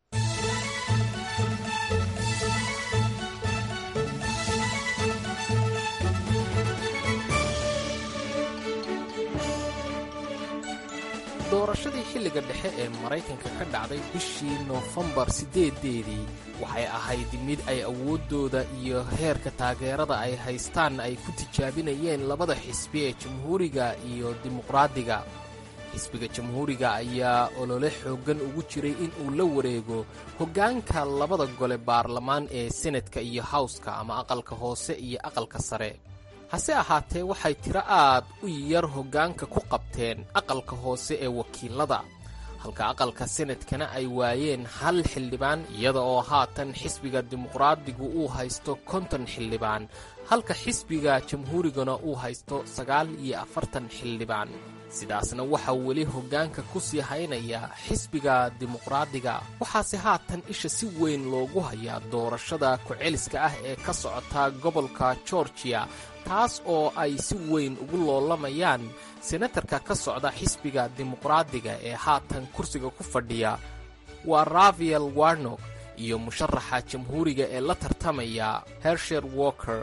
doorashadii xilliga dhexe ee maraykanka ka dhacday bishii noofembar siddeedeedii waxay ahayd mid ay awooddooda iyo heerka taageerada ay haystaan ay ku tijaabinayeen labada xisbi ee jamhuuriga iyo dimuqraadiga xisbiga jamhuuriga ayaa olole xooggan ugu jiray in uu la wareego hoggaanka labada gole baarlamaan ee senatka iyo hawska ama aqalka hoose iyo aqalka sare hase ahaatee waxay tiro aad u yar hoggaanka ku qabteen aqalka hoose ee wakiilada halka aqalka senadkana ay waayeen hal xildhibaan iyada oo haatan xisbiga dimuqraadigu uu haysto konton xildhibaan halka xisbiga jamhuurigana uu haysto sagaal iyo afartan xildhibaan sidaasna waxaa weli hoggaanka ku sii haynaya xisbiga dimuqraadiga waxaase haatan isha si weyn loogu hayaa doorashada ku-celiska ah ee ka socota gobolka georgiya taas oo ay si weyn ugu loolamayaan senatarka ka socda xisbiga dimuqraadiga ee haatan kursiga ku fadhiya waa rafael warnok iyo musharaxa jamhuuriga ee la tartamaya hersher walker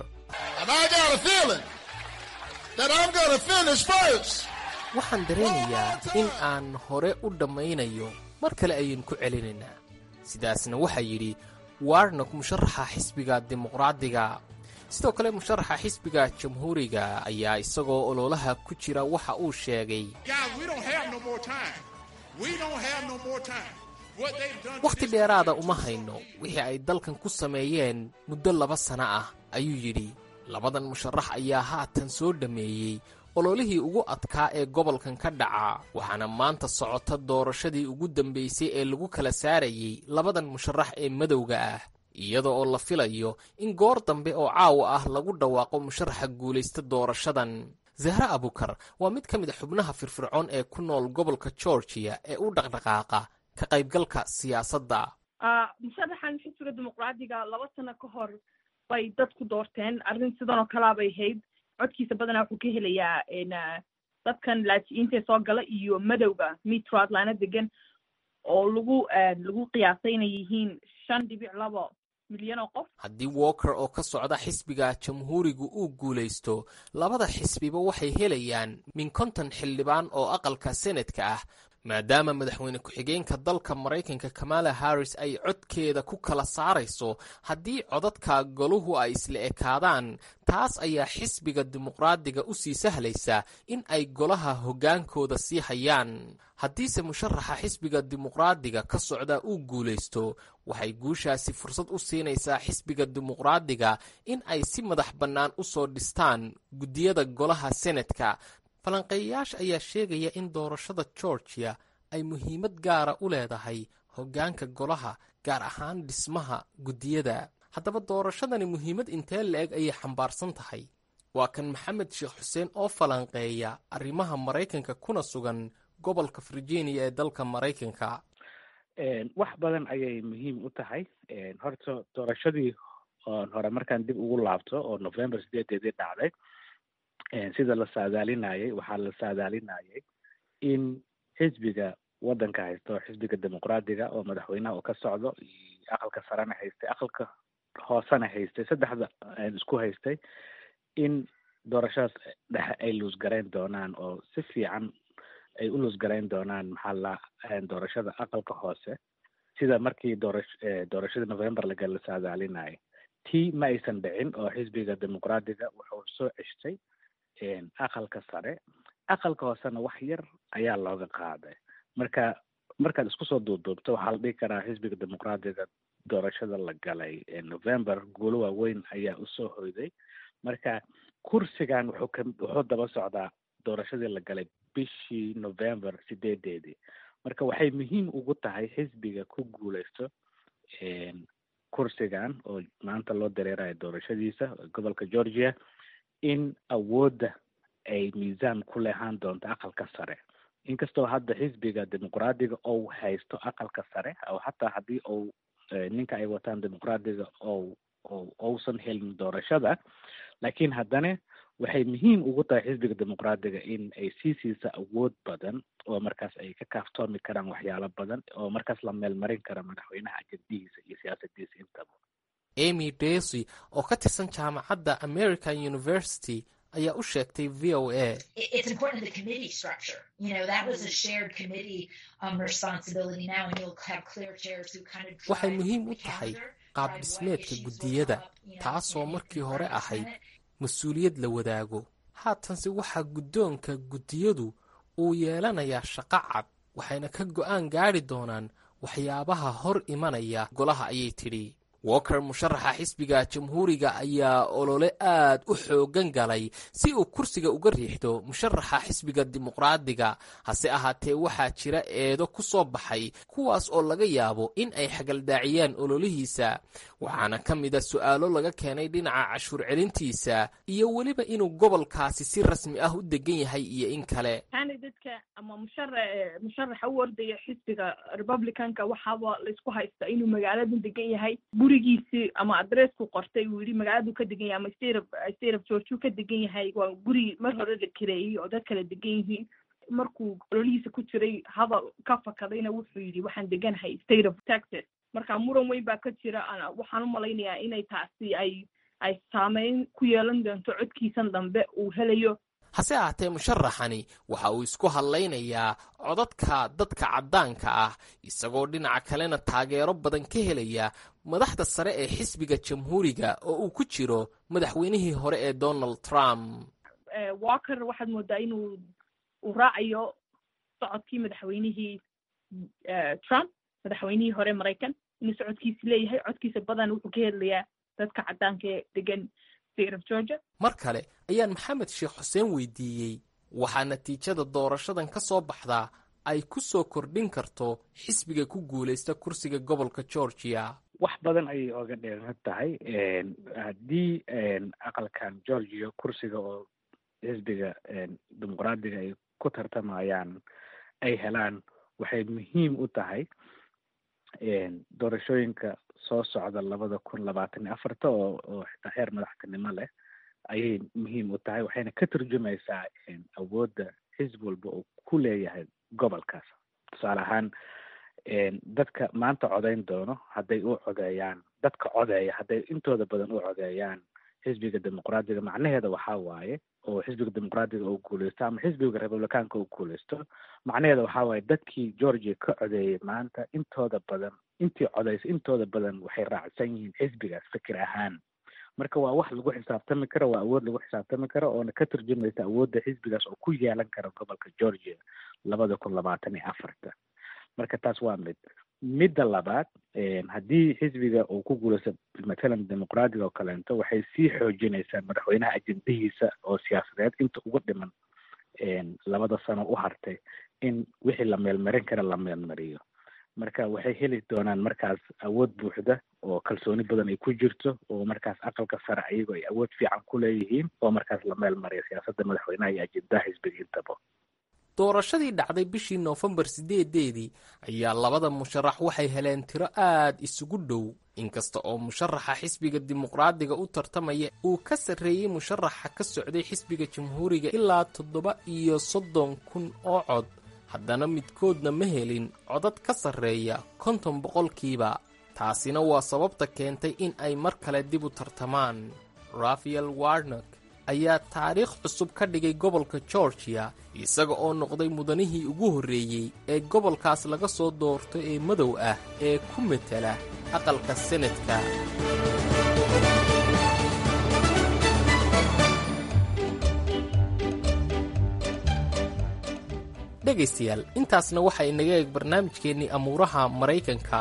waxaan dareenayaa in aan hore u dhammaynayo mar kale ayaynu ku celinaynaa sidaasna waxaa yidhi warnok musharaxa xisbiga dimuqraadiga sidoo kale musharaxa xisbiga jamhuuriga ayaa isagoo ololaha ku jira waxa uu sheegay wakhti dheeraada uma hayno wixii ay dalkan ku sameeyeen muddo laba sana ah ayuu yidhi labadan musharax ayaa haatan soo dhammeeyey ololihii ugu adkaa ee gobolkan ka dhaca waxaana maanta socota doorashadii ugu dambaysay ee lagu kala saarayey labadan musharax ee madowga ah iyada oo la filayo in goor dambe oo caawa ah lagu dhawaaqo musharaxa guulaysta doorashadan zahre abukar waa mid ka mid a xubnaha firfircoon ee ku nool gobolka georgiya ee u dhaqdhaqaaqa ka qaybgalka siyaasadda musharaxan xisbiga dimuqraadiga laba sano ka hor bay dadku doorteen arrin sidan oo kalea bay ahayd codkiisa badanaa wuxuu ka helayaa dadkan laaji'iinta soo gala iyo madowga metro atlana degan oo lagu lagu qiyaasay inay yihiin shan dhibic labo milyan oo qof haddii walker oo ka socda xisbiga jamhuurigu uu guulaysto labada xisbiba waxay helayaan min konton xildhibaan oo aqalka senadka ah maadaama madaxweyne ku-xigeenka dalka maraykanka kamala harris ay codkeeda ku kala saarayso haddii codadka goluhu ay isla ekaadaan taas ayaa xisbiga dimuqraadiga u sii sahlaysa in ay golaha hoggaankooda sii hayaan haddiise musharaxa xisbiga dimuqraadiga ka socda uu guulaysto waxay guushaasi fursad u siinaysaa xisbiga dimuqraadiga in ay si madax bannaan u soo dhistaan guddiyada golaha senadka falanqeeyayaasha ayaa sheegaya in doorashada georgia ay muhiimad gaara u leedahay hoggaanka golaha gaar ahaan dhismaha guddiyada haddaba doorashadani muhiimad intee la-eg ayay xambaarsan tahay waa kan maxamed sheekh xuseen oo falanqeeya arrimaha maraykanka kuna sugan gobolka virginia ee dalka maraykanka wax badan ayay muhiim u tahay horta doorashadii oon hore markaan dib ugu laabto oo november sideedeedii dhacday sida la saadaalinayay waxaa la saadaalinayay in xisbiga waddanka haysto xisbiga dimuqraadiga oo madaxweynaha uu ka socdo iyo aqalka sarena haystay aqalka hoosena haystay saddexda isku haystay in doorashadaas dhexe ay luusgarayn doonaan oo si fiican ay u luusgarayn doonaan maxaa la doorashada aqalka hoose sida markii doorash doorashada november laga la saadaalinayay tii ma aysan dhicin oo xisbiga dimuqraadiga wuxuu soo ceshtay aqalka sare aqalka hoosena wax yar ayaa looga qaaday marka markaad isku soo duuduubto waxaa la dhihi karaa xisbiga dimuqraadiga doorashada la galay november guulo waaweyn ayaa usoo hoyday marka kursigan wuxuu ka wuxuu daba socdaa doorashadii la galay bishii november sideedeedii marka waxay muhiim ugu tahay xisbiga ku guuleysto kursigan oo maanta loo dareerayo doorashadiisa gobolka georgia in awoodda ay miisaan ku lehaan doonto aqalka sare inkastoo hadda xisbiga dimuqraadiga ou haysto aqalka sare oo hataa haddii ou ninka ay wataan dimuqraadiga ou o ousan helin doorashada laakiin haddana waxay muhiim ugu tahay xisbiga dimuqraadiga in ay sii siisa awood badan oo markaas ay ka kaaftoomi karaan waxyaalo badan oo markaas la meelmarin kara madaxweynaha ajadihiisa iyo siyaasadiisa intaba amy desy oo ka tirsan jaamacadda american university ayaa u sheegtay v o a waxay muhiim u tahay qaab dhismeedka guddiyada taasoo markii hore ahayd mas-uuliyad la wadaago haatanse waxaa guddoonka guddiyadu uu yeelanayaa shaqo cad waxayna ka go'aan gaadhi doonaan waxyaabaha hor imanaya golaha ayay tidhi walker musharaxa xisbiga jamhuuriga ayaa olole aad u xoogan galay si uu kursiga uga riixdo musharaxa xisbiga dimuqraadiga hase ahaatee waxaa jira eedo ku soo baxay kuwaas oo laga yaabo in ay xagaldaaciyaan ololihiisa waxaana ka mida su'aalo laga keenay dhinaca cashuur celintiisa iyo weliba inuu gobolkaasi si rasmi ah u degan yahay iyo in kale candidatka ama mushara musharaxa u ordaya xisbiga republicanka waxaaba laysku haystaa inuu magaaladan degan yahay gurigiisi ama adressku qortay uu yidhi magaaladu ka degan yahay ama state of state of georgeu ka degan yahay waa guri mar hore la kireeyey oo dad kala degan yihiin markuu ololihiisa ku jiray hadal ka fakadayna wuxuu yidhi waxaan deganahay state of texas marka muran weyn baa ka jira waxaan u malaynayaa inay taasi ay ay saameyn ku yeelan doonto codkiisan dambe uu helayo hase ahaatee musharaxani waxa uu isku hadlaynayaa codadka dadka caddaanka ah isagoo dhinaca kalena taageero badan ka helaya madaxda sare ee xisbiga jamhuuriga oo uu ku jiro madaxweynihii hore ee donald trump walker waxaad moodaa inuu uu raacayo socodkii madaxweynihii trump madaxweynihii hore maraykan inuu socodkiisi leeyahay codkiisa badan wuxuu ka hadlayaa dadka caddaanka ee degan mar kale ayaan maxamed sheekh xuseen weydiiyey waxaa natiijada doorashadan ka soo baxdaa ay ku soo kordhin karto xisbiga ku guulaysta kursiga gobolka georgia wax badan ayay oga dheeran tahay haddii aqalkan georgia kursiga oo xisbiga dimuqraadiga ay ku tartamayaan ay helaan waxay muhiim u tahay doorashooyinka soo socda labada kun labaatan iyo afarta oo oo xitaa heer madaxtinimo leh ayay muhiim u tahay waxayna ka turjumaysaa awoodda xisbi walba uu ku leeyahay gobolkaas tusaale ahaan dadka maanta codayn doono hadday u codeeyaan dadka codeeya hadday intooda badan u codeeyaan xisbiga dimuqraadiga macnaheeda waxaa waaye oo xisbiga dimuqraadiga uu guuleysto ama xisbiga republicaanka uu guuleysto macnaheeda waxaa waaye dadkii georgia ka codeeyay maanta intooda badan intii codeysa intooda badan waxay raacsan yihiin xisbigaas fikir ahaan marka waa wax lagu xisaabtami karo waa awood lagu xisaabtami karo oona ka turjumaysa awoodda xisbigaas oo ku yeelan kara gobolka georgia labada kun labaatan iyo afarta marka taas waa mid midda labaad haddii xisbiga uu ku guuleysto matalan dimuqraadiga oo kaleento waxay sii xoojinaysaa madaxweynaha ajendahiisa oo siyaasadeed inta ugu dhiman labada sano u hartay in wixii la meelmarin kara la meelmariyo marka waxay heli doonaan markaas awood buuxda oo kalsooni badan ay ku jirto oo markaas aqalka sare ayagoo ay awood fiican ku leeyihiin oo markaas la meel mariyo siyaasadda madaxweynaha iyo ajendaha xisbiga intaba doorashadii dhacday bishii noofembar sideedeedii ayaa labada musharax waxay heleen tiro aad isugu dhow inkasta oo musharaxa xisbiga dimuqraadiga u tartamaya uu ka sarreeyey musharaxa ka socday xisbiga jamhuuriga ilaa toddoba iyo soddon kun oo cod haddana midkoodna ma helin codad ka sarreeya konton boqolkiiba taasina waa sababta keentay in ay mar kale dib u tartamaan rafael warnok ayaa taariikh cusub ka dhigay gobolka georgiya isaga oo noqday mudanihii ugu horreeyey ee gobolkaas laga soo doorto ee madow ah ee ku matela aqalka senadka dhegaystayaal intaasna waxaa inaga eeg barnaamijkeennii amuuraha maraykanka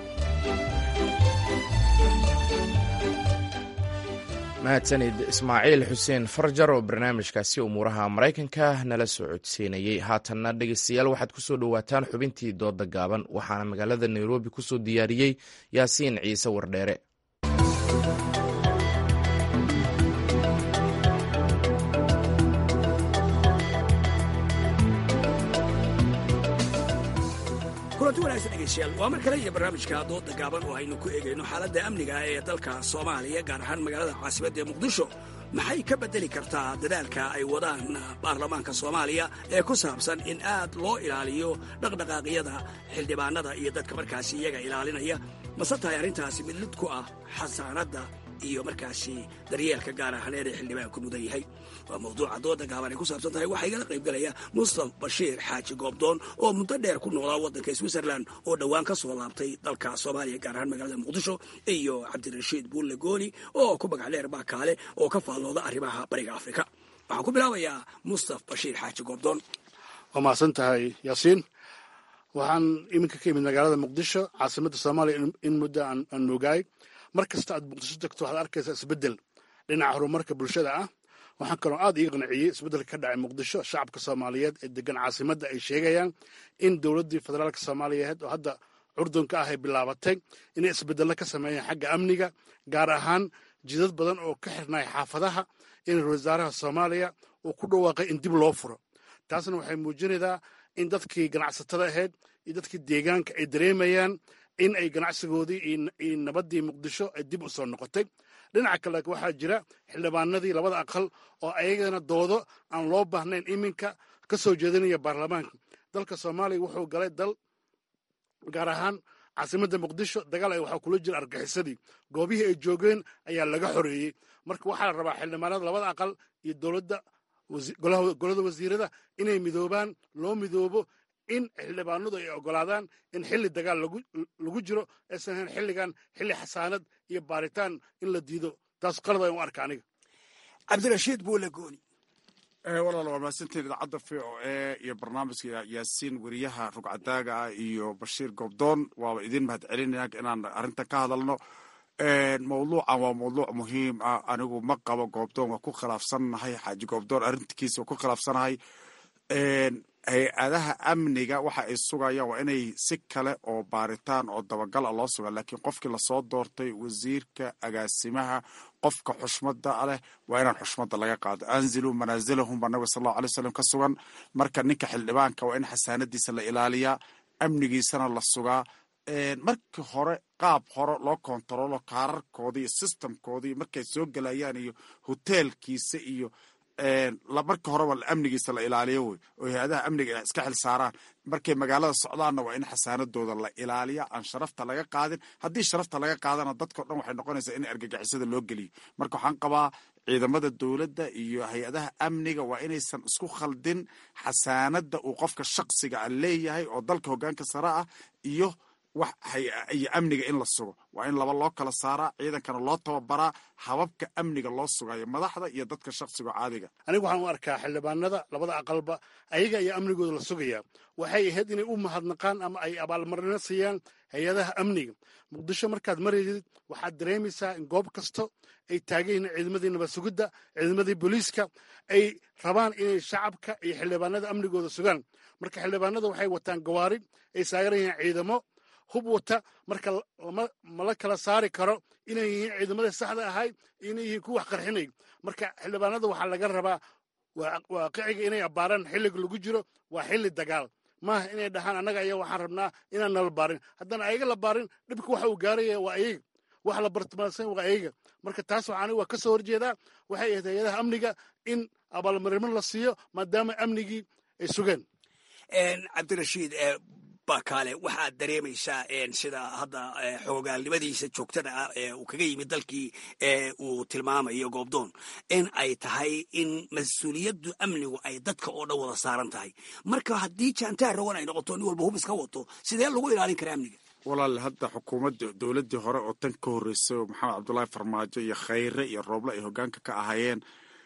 mahadsanid ismaaciil xuseen farjar oo barnaamijkaasi umuuraha maraykanka nala soo codsiinayey haatanna dhegeystayaal waxaad kusoo dhowaataan xubintii dooda gaaban waxaana magaalada nairobi kusoo diyaariyey yaasiin ciise wardheere kulanti wanaagsan dhegeystayaal waa mar kale iyo barnaamijka dooda gaaban oo aynu ku eegayno xaaladda amniga ee dalka soomaaliya gaar ahaan magaalada caasimadda ee muqdisho maxay ka beddeli kartaa dadaalka ay wadaan baarlamaanka soomaaliya ee ku saabsan in aad loo ilaaliyo dhaqdhaqaaqyada xildhibaanada iyo dadka markaasi iyaga ilaalinaya mase tahay arrintaasi mid lid ku ah xasaanadda iyo markaasi daryeelka gaar ahaaneed ee xildhibaanku mudan yahay waa mawduuca dooda gaaban ay ku saabsan tahay waxaa igala qaybgalaya mustaf bashiir xaaji goobdoon oo muddo dheer ku noolaa waddanka switzerland oo dhowaan ka soo laabtay dalka soomaaliya gaar ahaan magaalada muqdisho iyo cabdirashiid buulle gooni oo ku magac dheer baakaale oo ka faallooda arrimaha bariga afrika waxaan ku bilaabayaa mustaf bashiir xaaji goobdoon waa mahadsan tahay yaasiin waxaan iminka ka imid magaalada muqdisho caasimadda soomaaliya in muddo aan moogaay mar kasta aad muqdisho tagto waxaad arkaysaa isbeddel dhinaca horumarka bulshada ah waxaan kaloo aad iga qanciyey isbeddelka ka dhacay muqdisho shacabka soomaaliyeed ee degan caasimadda ay sheegayaan in dowladdii federaalka soomaaliyeed oo hadda curdunka ah ay bilaabatay inay isbeddello ka sameeyaan xagga amniga gaar ahaan jidad badan oo ka xirnay xaafadaha in ra wasaaraha soomaaliya uu ku dhawaaqay in dib loo furo taasna waxay muujinaysaa in dadkii ganacsatada ahayd iyo dadkii deegaanka ay dareemayaan in ay ganacsigoodii iyo nabaddii muqdisho ay dib u soo noqotay dhinaca kale waxaa jira xildhibaanadii labada aqal oo ayagana doodo aan loo baahnayn iminka ka soo jeedinaya baarlamaanka dalka soomaaliya wuxuu galay dal gaar ahaan caasimadda muqdisho dagaal ay waxaa kula jira argaxisadii goobihii ay joogeen ayaa laga xoreeyey marka waxaa la rabaa xildhibaanada labada aqal iyo dowladda golada wasiirada inay midoobaan loo midoobo in xildhibaanadu ay ogolaadaan in xilli dagaal lagu jiro aysan ahayn xilligan xilli xasaanad iyo baaritaan in la diido taas qalad ayaan u arka aniga cabdirashiid buule gooni walaal waa mahadsantiin idaacadda v o e iyo barnaamijka yaasiin weriyaha rugcadaaga ah iyo bashiir goobdoon waaba idin mahad celinaya inaan arrintan ka hadalno mawduucan waa mawduuc muhiim ah anigu ma qabo goobdoon waa ku khilaafsannahay xaaji goobdoon arrinkiisa waa ku khilaafsanahay hay-adaha amniga waxa ay sugayaan waa inay si kale oo baaritaan oo dabagal a loo suga laakiin qofkii lasoo doortay wasiirka agaasimaha qofka xushmada leh waa inaan xushmada laga qaado anziluu manaasilahum baa nabiga sal allahu alay wasalam ka sugan marka ninka xildhibaanka waa in xasaanadiisa la ilaaliyaa amnigiisana la sugaa markii hore qaab hore loo kontaroolo kaararkoodii iyo sistamkoodii markay soo gelayaan iyo hoteelkiisa iyo marka horeba amnigiisa la ilaaliyo wey oo hay-adaha amniga iska xil saaraan markay magaalada socdaanna waa in xasaanadooda la ilaaliya aan sharafta laga qaadin haddii sharafta laga qaadana dadkao dhan waxay noqonaysaa in argagixisada loo geliyo marka waxaan qabaa ciidamada dowladda iyo hay-adaha amniga waa inaysan isku khaldin xasaanada uu qofka shaksiga a leeyahay oo dalka hogaanka sare ah iyo wax iyo amniga in la sugo waa in laba loo kala saaraa ciidankana loo tababaraa hababka amniga loo sugayo madaxda iyo dadka shaksiga caadiga anigu waxaan u arkaa xildhibaanada labada aqalba ayaga ayaa amnigooda la sugayaa waxay ahayd inay u mahadnaqaan ama ay abaalmarino siiyaan hay-adaha amniga muqdisho markaad maraysid waxaad dareemaysaa in goob kasto ay taagan yihiin ciidamadii nabad sugidda ciidamadii booliiska ay rabaan inay shacabka iyo xildhibaanada amnigooda sugaan marka xildhibaanada waxay wataan gawaari ay saaran yihiin ciidamo hub wata marka mala kala saari karo inay yihiin ciidamadii saxda ahay inay yihiin kuwa wax qarxinay marka xildhibaanada waxaa laga rabaa waaqiciga inay abbaaraan xilliga lagu jiro waa xilli dagaal maaha inay dhahaan annaga ayaa waxaan rabnaa inaan nala baarin haddana ayaga la baarin dhibka waxa uu gaaraya waa ayaga wax la bartilmaansan waa ayaga marka taas waxaan waa ka soo horjeedaa waxay ahayd hay-adaha amniga in abaalmarimo la siiyo maadaama amnigii ay sugeen cabdirashiid bakaale waxaad dareemaysaa sida hadda xoogaalnimadiisa joogtada ah ee uu kaga yimid dalkii uu tilmaamayo goobdoon in ay tahay in mas-uuliyaddu amnigu ay dadka oo dhan wada saaran tahay marka haddii jaantaar rawan ay noqoto nin walba hub iska wato sidee lagu ilaalin karaa amniga walaal hadda xukuumadda dowladdii hore oo tan ka horreysay oo maxamed cabdullaahi farmaajo iyo khayre iyo rooble ay hogaanka ka ahaayeen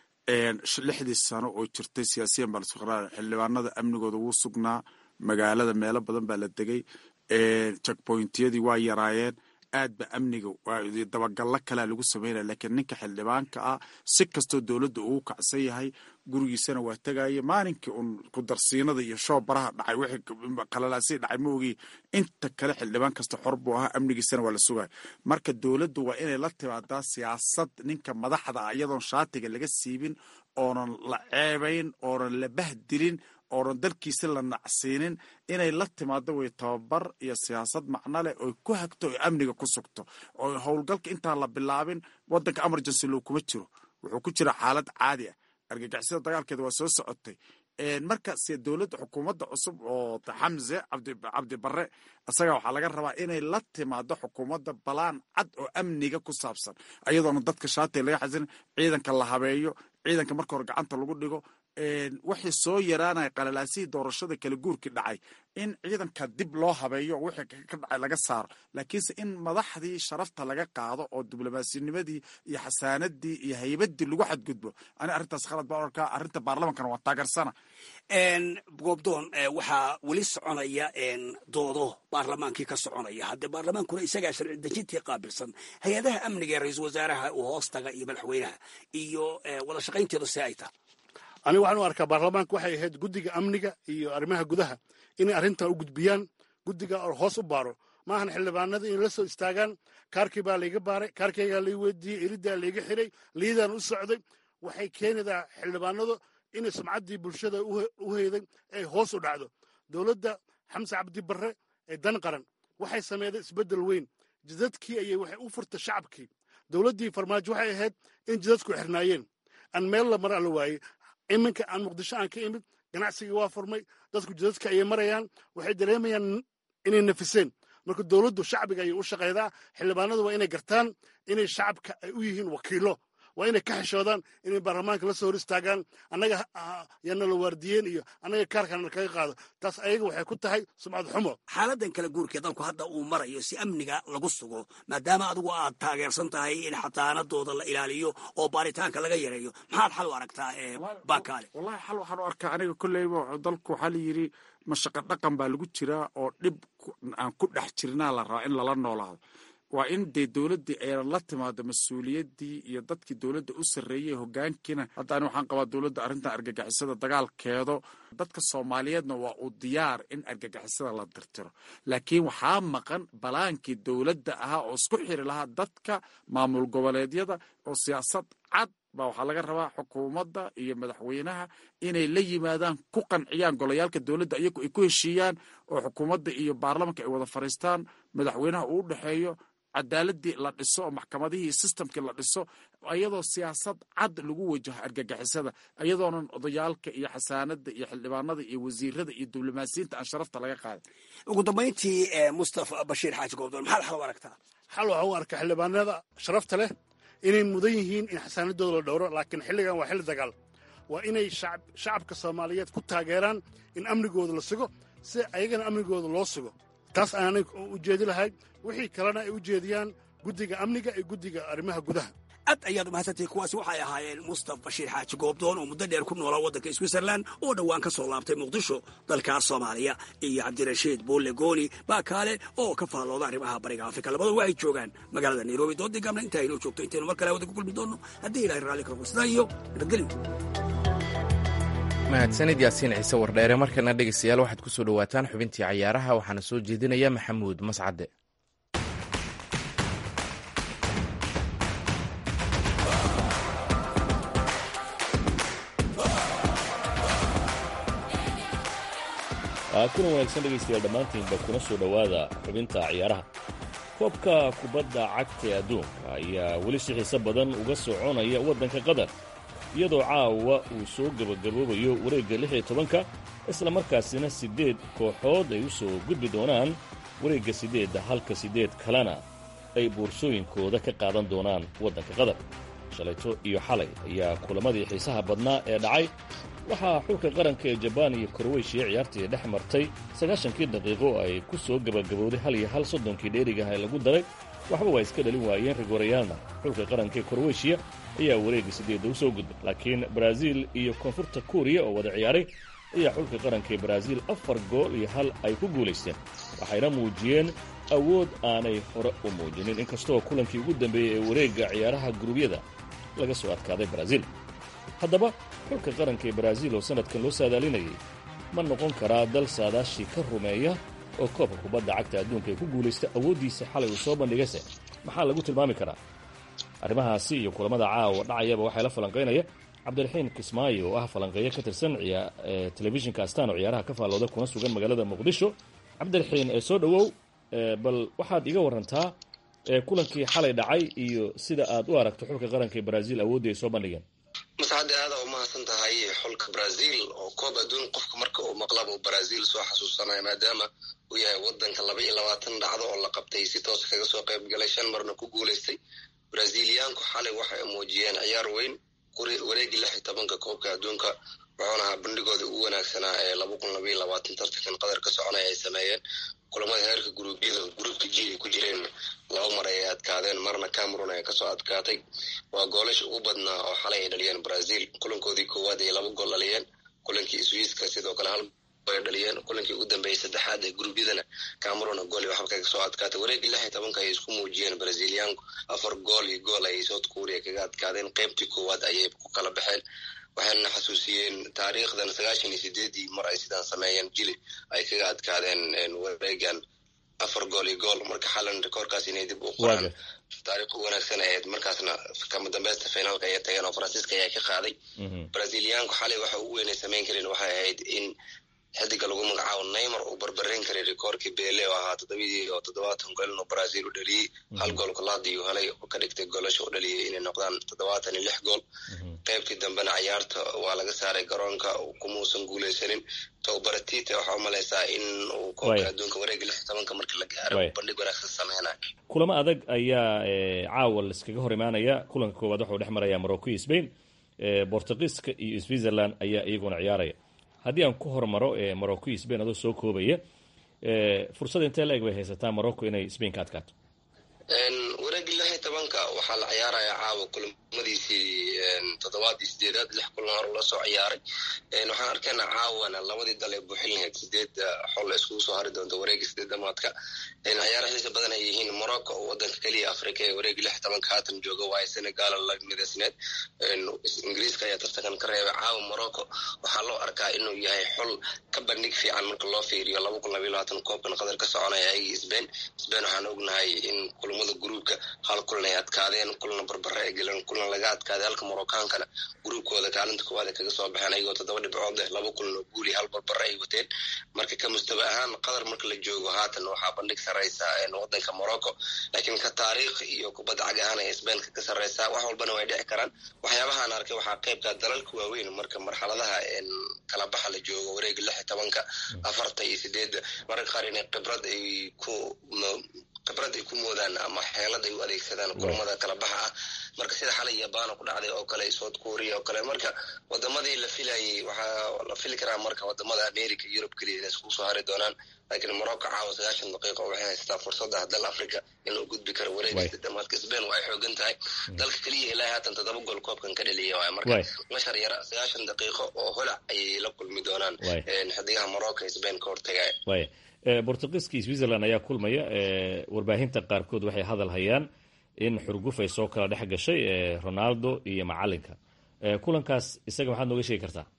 lixdii sano oo jirtay siyaasiyan baa lasku qaraar xildhibaanada amnigooda wuu sugnaa magaalada meelo badan baa la degay checkpointyadii waa yaraayeen aad ba amniga dabagallo kalea lagu sameynaya laakiin ninka xildhibaanka ah si kastoo dowladda ugu kacsan yahay gurigiisana waa tegaya maalinkii uun kudarsiinada iyo shoob baraha dhacay wixii qalalaasii dhacay ma ogi inta kale xildhibaan kasta xor buu ahaa amnigiisana waa la sugaya marka dowladdu waa inay la timaadaa siyaasad ninka madaxda ah iyadoon shaatiga laga siibin oonan la ceebayn oonan la bahdilin oonan dalkiisa la nacsiinin inay la timaado way tababar iyo siyaasad macno leh oy ku hagto oy amniga ku sugto oo howlgalka intaan la bilaabin wadanka emergency loo kuma jiro wuxuu ku jira xaalad caadi ah argagixisada dagaalkeeda waa soo socotay marka se dowladda xukuumadda cusub oo xamse cabdi barre isaga waxaa laga rabaa inay la timaado xukuumadda balaan cad oo amniga ku saabsan ayadoona dadka shaatiga laga xasin ciidanka la habeeyo ciidanka marka hore gacanta lagu dhigo wixii soo yaraanaya qalalaasihii doorashada kala guurkii dhacay in ciidanka dib loo habeeyo wixii ka dhacay laga saaro laakiinse in madaxdii sharafta laga qaado oo diblomaasinimadii iyo xasaanadii iyo haybadii lagu xadgudbo ani arrintaas khalad baan arkaa arrinta baarlamankana waa taageersana goobdoon waxaa weli soconaya doodo baarlamaankii ka soconaya haddee baarlamaankuna isagaa sharci dejintii qaabilsan hay-adaha amniga ee ra-iisul wasaaraha uu hoostaga iyo madaxweynaha iyo wada shaqaynteedu see ay tahay anigu waxaan u arkaa baarlamaanka waxay ahayd guddiga amniga iyo arrimaha gudaha inay arrintan u gudbiyaan guddiga hoos u baaro maahan xildhibaanada inay la soo istaagaan kaarkii baa layga baaray kaarkaygaa lay weydiiyey elidaa layga xiray liidaan u socday waxay keenaydaa xildhibaanadu inay sumcaddii bulshada u heyday ay hoos u dhacdo dowladda xamse cabdi barre ee dan qaran waxay sameeyday isbeddel weyn jidadkii ayay waxay u furtay shacabkii dowladdii farmaajo waxay ahayd in jidadku xirnaayeen aan meel la mara la waayey iminka aan muqdisho aan ka imid ganacsigii waa furmay dadku jidadka ayay marayaan waxay dareemayaan inay nafiseen marka dowladdu shacbiga ayay u shaqaydaa xildhibaanadu waa inay gartaan inay shacabka ay u yihiin wakiilo waa inay ka xishoodaan inay baarlamaanka la soo hor istaagaan annaga yaana la waardiyeen iyo annaga kaarkana kaga qaado taas ayaga waxay ku tahay sumcad xumo xaaladan kala guurkee dalku hadda uu marayo si amniga lagu sugo maadaama adigu aad taageersan tahay in xataanadooda la ilaaliyo oo baaritaanka laga yareeyo maxaad xal u aragtaa bakaale wallahi xal waxaan u arkaa aniga kolleyba dalku waxaa la yidhi mashaqa dhaqan baa lagu jiraa oo dhib aan ku dhex jirnaa la rabaa in lala noolaado waa in dee dowladdii aynan la timaado mas-uuliyaddii iyo dadkii dowladda u sarreeyey hogaankiina hadda ani waxaan qabaa dowladda arrintan argagixisada dagaalkeedo dadka soomaaliyeedna waa uu diyaar in argagixisada la dirtiro laakiin waxaa maqan balaankii dowladda ahaa oo isku xiri lahaa dadka maamul goboleedyada oo siyaasad cad baa waxaa laga rabaa xukuumadda iyo madaxweynaha inay la yimaadaan ku qanciyaan golayaalka dowladda iyagu ay ku heshiiyaan oo xukuumadda iyo baarlamanka ay wada fariistaan madaxweynaha uu u dhexeeyo cadaaladii la dhiso oo maxkamadihii systemkii la dhiso iyadoo siyaasad cad lagu wajaho argagixisada iyadoonan odayaalka iyo xasaanada iyo xildhibaanada iyo wasiirada iyo diblomaasiyiinta aan sharafta laga qaaday ugu dambayntii mustafa bashiir xaaji goobdoon maxaad xal u aragtaa xal waxaa u arkaa xildhibaanada sharafta leh inay mudan yihiin in xasaanadooda la dhowro laakiin xilligan waa xilli dagaal waa inay shacabka soomaaliyeed ku taageeraan in amnigooda la sugo si ayagana amnigooda loo sugo taas aanay u jeedi lahay wixii kalena ay u jeediyaan guddiga amniga iyo guddiga arrimaha gudaha aad ayaad umahadsantahay kuwaasi waxay ahaayeen mustaf bashiir xaaji goobdoon oo muddo dheer ku noolaa waddanka switzerland oo dhowaan ka soo laabtay muqdisho dalkaas soomaaliya iyo cabdirashiid buulle gooni baa kaale oo ka faallooda arrimaha bariga afrika labadu waxay joogaan magaalada nairobi doodii gaabna inta aynoo joogto intaynu mar kale wada ku kulmi doonno haddii ilahay raalli karo sidaa iyo nabadgelyo mahadsanid yaasiin ciise wardheere markana dhegeystayaal waxaad ku soo dhowaataan xubintii cayaaraha waxaana soo jeedinaya maxamuud mascade kuna wanaagsan dhegaystayaal dhammaantiinba kuna soo dhowaada xubinta ciyaaraha koobka kubadda cagta ee adduunka ayaa weli si xiise badan uga soconaya waddanka qatar iyadoo caawa uu soo gebagaboobayo wareegga lix iyo tobanka isla markaasina siddeed kooxood ay u soo gudbi doonaan wareegga siddeedda halka siddeed kalena ay boorsooyinkooda ka qaadan doonaan waddanka qatar shalayto iyo xalay ayaa kulamadii xiisaha badnaa ee dhacay waxaa xulka qaranka ee jabaan iyo korweyshiya ciyaartii dhex martay sagaashankii daqiiqo ay ku soo gebagabowday hal iyo hal soddonkii dheerigaha ee lagu daray waxba waa iska dhalin waayeen rigorayaalna xulka qaranka ee korweyshiya ayaa wareegga siddeedda u soo gudbay laakiin baraaziil iyo koonfurta kuuriya oo wada ciyaaray ayaa xulka qaranka ee baraaziil afar gool iyo hal ay ku guulaysteen waxayna muujiyeen awood aanay hore u muujinin inkastoo kulankii ugu dambeeyey ee wareegga ciyaaraha gurubyada laga soo adkaaday baraaziil haddaba xulka qaranka ee baraaziil oo sannadkan loo saadaalinayay ma noqon karaa dal saadaashii ka rumeeya oo koobka kubadda cagta adduunka ay ku guulaysta awooddiisa xalay uu soo bandhigayse maxaa lagu tilmaami karaa arrimahaasi iyo kulamada caawa dhacayaba waxaa la falanqaynaya cabdiraxiin kismaayo oo ah falanqeeyo ka tirsan telefishinka astaan oo ciyaaraha ka faallooda kuna sugan magaalada muqdisho cabdiraxiin ee soo dhowow bal waxaad iga warantaa kulankii xalay dhacay iyo sida aad u aragto xulka qaranka ee baraaziil awooddii ay soo bandhigeen masxadde aadaa umahadsan tahay xulka brazil oo koob adduun qofka marka uu maqlaba uu brazil soo xasuusanaya maadaama uu yahay wadanka laba iyo labaatan dhacdo oo la qabtay si toos kaga soo qayb galay shan marna ku guulaystay braziliyaanku xalay waxay muujiyeen ciyaar weyn wareegii lix iyo tobanka koobka adduunka wuxuuna ahaa bandhigooda ugu wanaagsanaa ee laba kun laba iyo labaatan tartankan qatar ka soconaya ay sameeyeen kulamada heerka guruubyada gruubka g ay ku jireen laba mar ay adkaadeen marna cameroon ay kasoo adkaatay waa goolasha ugu badnaa oo xalay ay dhaliyeen brazil kulankoodii koowaad ay laba gool dhaliyeen kulankii swiiska sidoo kale hal ay dhaliyeen kulankii ugu dambeeyey saddexaad ee gruubyadana cameroon gool iyo waxba kaga soo adkaatay wareegii lix iyo tobanka ayay isku muujiyeen braziliyaanku afar gool iyo gool ayay south korea kaga adkaadeen qeybtii koowaad ayay ku kala baxeen waxayna xasuusiyeen taariikhdan sagaashan iyo sideedii mar ay sidaan sameeyeen jili ay kaga adkaadeen wareegan afar gool iyo gool marka xalan rekoorkaas inay dib u qoraan taariikh u wanaagsan ahayd markaasna kama dambeysta finaalka ayay tageen oo faransiiska ayaa ka qaaday braziliyaanku xalay waxa ugu weynay samayn kareen waxay ahayd in xidiga lagu magacaabo neymar uu barbareyn karay rekoorkii bele oo ahaa toddobadii oo toddobaatan gool inuu brazil u dhaliyey hal gool kolaadii uu helay oo ka dhigtay goolasha u dhaliyay inay noqdaan toddobaatan iyo lix gool qaybtii dambena cayaarta waa laga saaray garoonka kumuusan guuleysanin tobaratite waxaa u malaysaa in uu koobka adduunka wareega lix tobanka marka la gaaro bandhig wanaagsan sameynayo kulamo adag ayaa caawa laiskaga hor imaanaya kulanka koowaad waxau dhex maraya morocco iyo spain bortugiiska iyo switzerland ayaa iyaguna ciyaaraya haddii aan ku hormaro morocco iyo spain adoo soo koobaya fursad intee la eg bay haysataa morocco inay spain ka adkaato wareegii lix iyo tobanka waxaa la ciyaarayaa caawa kulamadiisii toddobaadii sideedaad lix kulan hor la soo ciyaaray waxaan arkaynaa caawana labadii dal ee buuxin lahayd sideed xol iskugu soo hari doonta wareegii sideed damaadka ciyaara xiisa badan ay yihiin morocco oo wadanka keliya africa ee wareegii lix tobanka haatan jooga waayo senegal la midaysneed ingiriiska ayaa tartankan ka reebay caawa morocco waxaa loo arkaa inuu yahay xol ka bandhig fiican marka loo fiiriyo laba kun labaiyo labaatan koobkan qatar ka soconaya ayagii sbain sbain waxaan ognahay in kulamada gruubka hal kulan ay adkaadeen kulna barbare ay galeen kulna kalena laga adkaaday halka morokaankana gruubkooda kaalinta koowaad ay kaga soo baxeen ayagoo toddoba dhibcood leh laba kulan oo guuli hal barbara ay wateen marka ka mustaba ahaan qatar marka la joogo haatan waxaa bandhig sarreysa wadanka morocco laakiin ka taariikh iyo kubadda cag ahaan ay sbainka ka sarreysaa wax walbana way dhici karaan waxyaabahaan arkay waxaa qaybka dalalka waaweyn marka marxaladaha kala baxa la joogo wareega lix iyo tobanka afarta iyo sideedda mararka qaar inay khibrad ay ku khibrad ay ku moodaan ama xeelad ay u adeegsadaan kulamada kala baxa ah marka sida xalay yabana ku dhacday oo kale south korea oo kale marka wadamadii la filayay waxaa la fili karaa marka wadamada america yurub keliya inay iskugu soo hari doonaan laakiin morocco caawa sagaashan daqiiqo waxay haystaa fursadda dal africa inuu gudbi karo wareegista damaadka spain waa ay xoogan tahay dalka keliya ilaa haatan toddoba gool koobkan ka dhaliya waay marka mashar yara sagaashan daqiiqo oo holac ayay la kulmi doonaan xidigaha morocco ee spain ka hortagaya bortugiiska iyo switzerland ayaa kulmaya warbaahinta qaarkood waxay hadal hayaan in xurguf ay soo kala dhex gashay ronaldo iyo macalinka kulankaas isaga maxaad nooga sheegi kartaa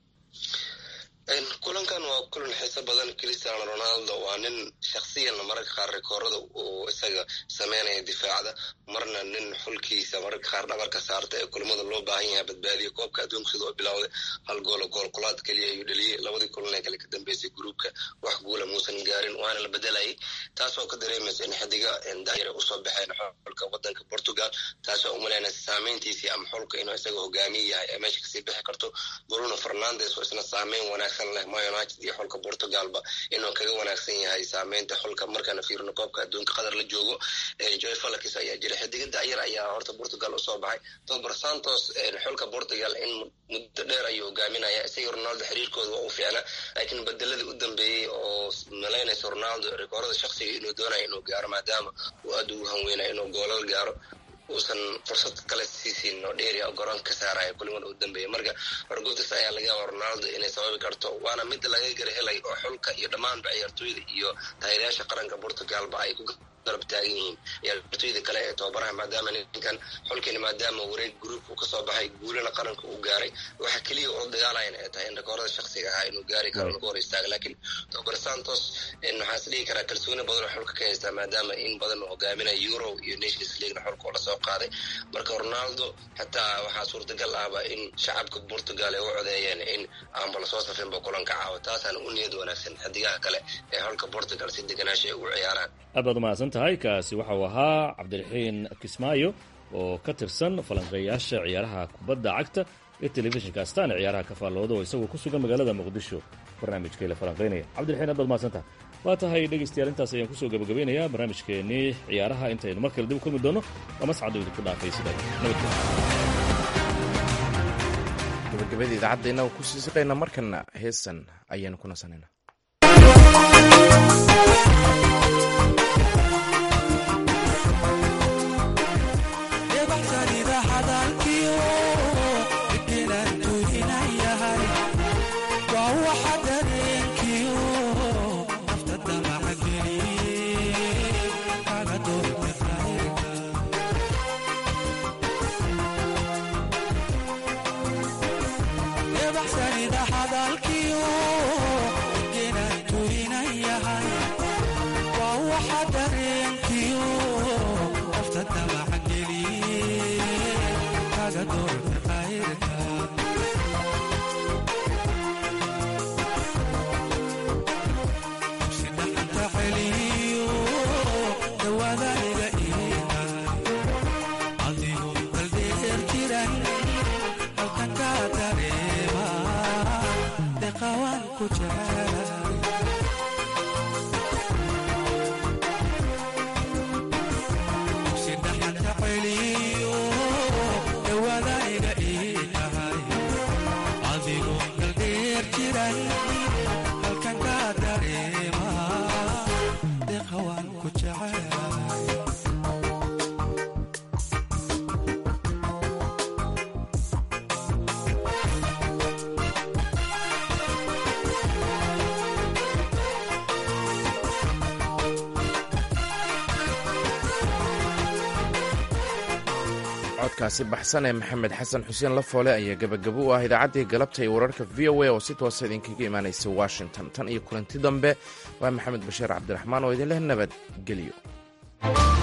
kulankan waa kulan xiiso badan cristiano ronaldo waa nin shaksiyanna mararka qaar rikoorada uu isaga sameynaya difaacda marna nin xulkiisa mararka qaar dhabarka saarta ee kulamada loo baahan yahay badbaadiya koobka adduunka sida oo bilowday hal goolo goolkulaad keliya ayuu dhaliyey labadii kulan ee kale ka dambeysay gruubka wax guula muusan gaarin waana la bedelayay taasoo ka dareemaysa in xidiga daayare usoo baxeen xulka wadanka portugal taasoo umaleynaysa saameyntiisii ama xulka inuu isaga hogaamiye yahay ee meesha kasii bixi karto bruno fernandes oo isna saameyn wanaagsan leh ma united iyo xulka portugalba inuu kaga wanaagsan yahay saameynta xulka markaana fiirino koobka adduunka qatar la joogo joy falakis ayaa jira xidiga dayar ayaa horta portugal usoo baxay tobar santos xulka portugal in muddo dheer ayuu hogaaminaya isaga ronaldo xiriirkooda waa u fiicna laakiin bedeladii u dambeeyey oo malaynaysa ronaldo rikoorada shaksiga inuu doonayo inuu gaaro maadaama uu aad ugu hanweynaya inuu goolal gaaro uusan fursad kale siisiin oo dheeri oo garoonka ka saaraya kulimada u dambeeya marka horguftas ayaa laga yaaba ronaldo inay sababi karto waana mid laga gara helay oo xulka iyo dhammaanba ciyaartooyda iyo taageerayaasha qaranka portugalba ay ku garab taagan yihiin ciyaartooyda kale ee tababaraha maadaama ninkan xulkani maadaama wareeg gruupka kasoo baxay guulana qaranka uu gaaray waxa keliya oo dagaalayan ay tahay in rikoorada shaksiga ahaa inuu gaari karo lagu hor istaaga laakiin tababar santos waxaa is dhihi karaa kalsooni badan oo xulka ka haystaa maadaama in badan uu hogaaminaya euro iyo nations leaguena xulka oo lasoo qaaday marka ronaldo xataa waxaa suurtagal ahba in shacabka portugal ay u codeeyeen in aanba lasoo safinba kulanka caawa taasaana u niyad wanaagsan xidigaha kale ee xulka portugal si deganaasha ay ugu ciyaaraan aad baad umahadsan tahay kaasi waxa uu ahaa cabdiraxiin kismaayo oo ka tirsan falanqeeyaasha ciyaaraha kubadda cagta ee telefishinka astaan ciyaaraha ka faallooda oo isagoo ku sugan magaalada muqdisho barnaamijkay la falanqaynaya cabdiraxiin aad baad mahadsan tahay waa tahay dhegaystayaal intaas ayaan kusoo gabagabeynayaa barnaamijkeennii ciyaaraha intaynu mar kale dib u kulmi doono waa mascado idinku dhaafay sida gabagabada idaacaddeena ku sii siqayna markana heesan ayaanu ku nasanayna codkaasi baxsan ee maxamed xasan xuseen lafoole ayaa gebagabo u ah idaacaddii galabta iyo wararka v o a oo si toosa idinkaga imaanaysa washington tan iyo kulanti dambe waa maxamed bashiir cabdiraxmaan oo idinleh nabadgelyo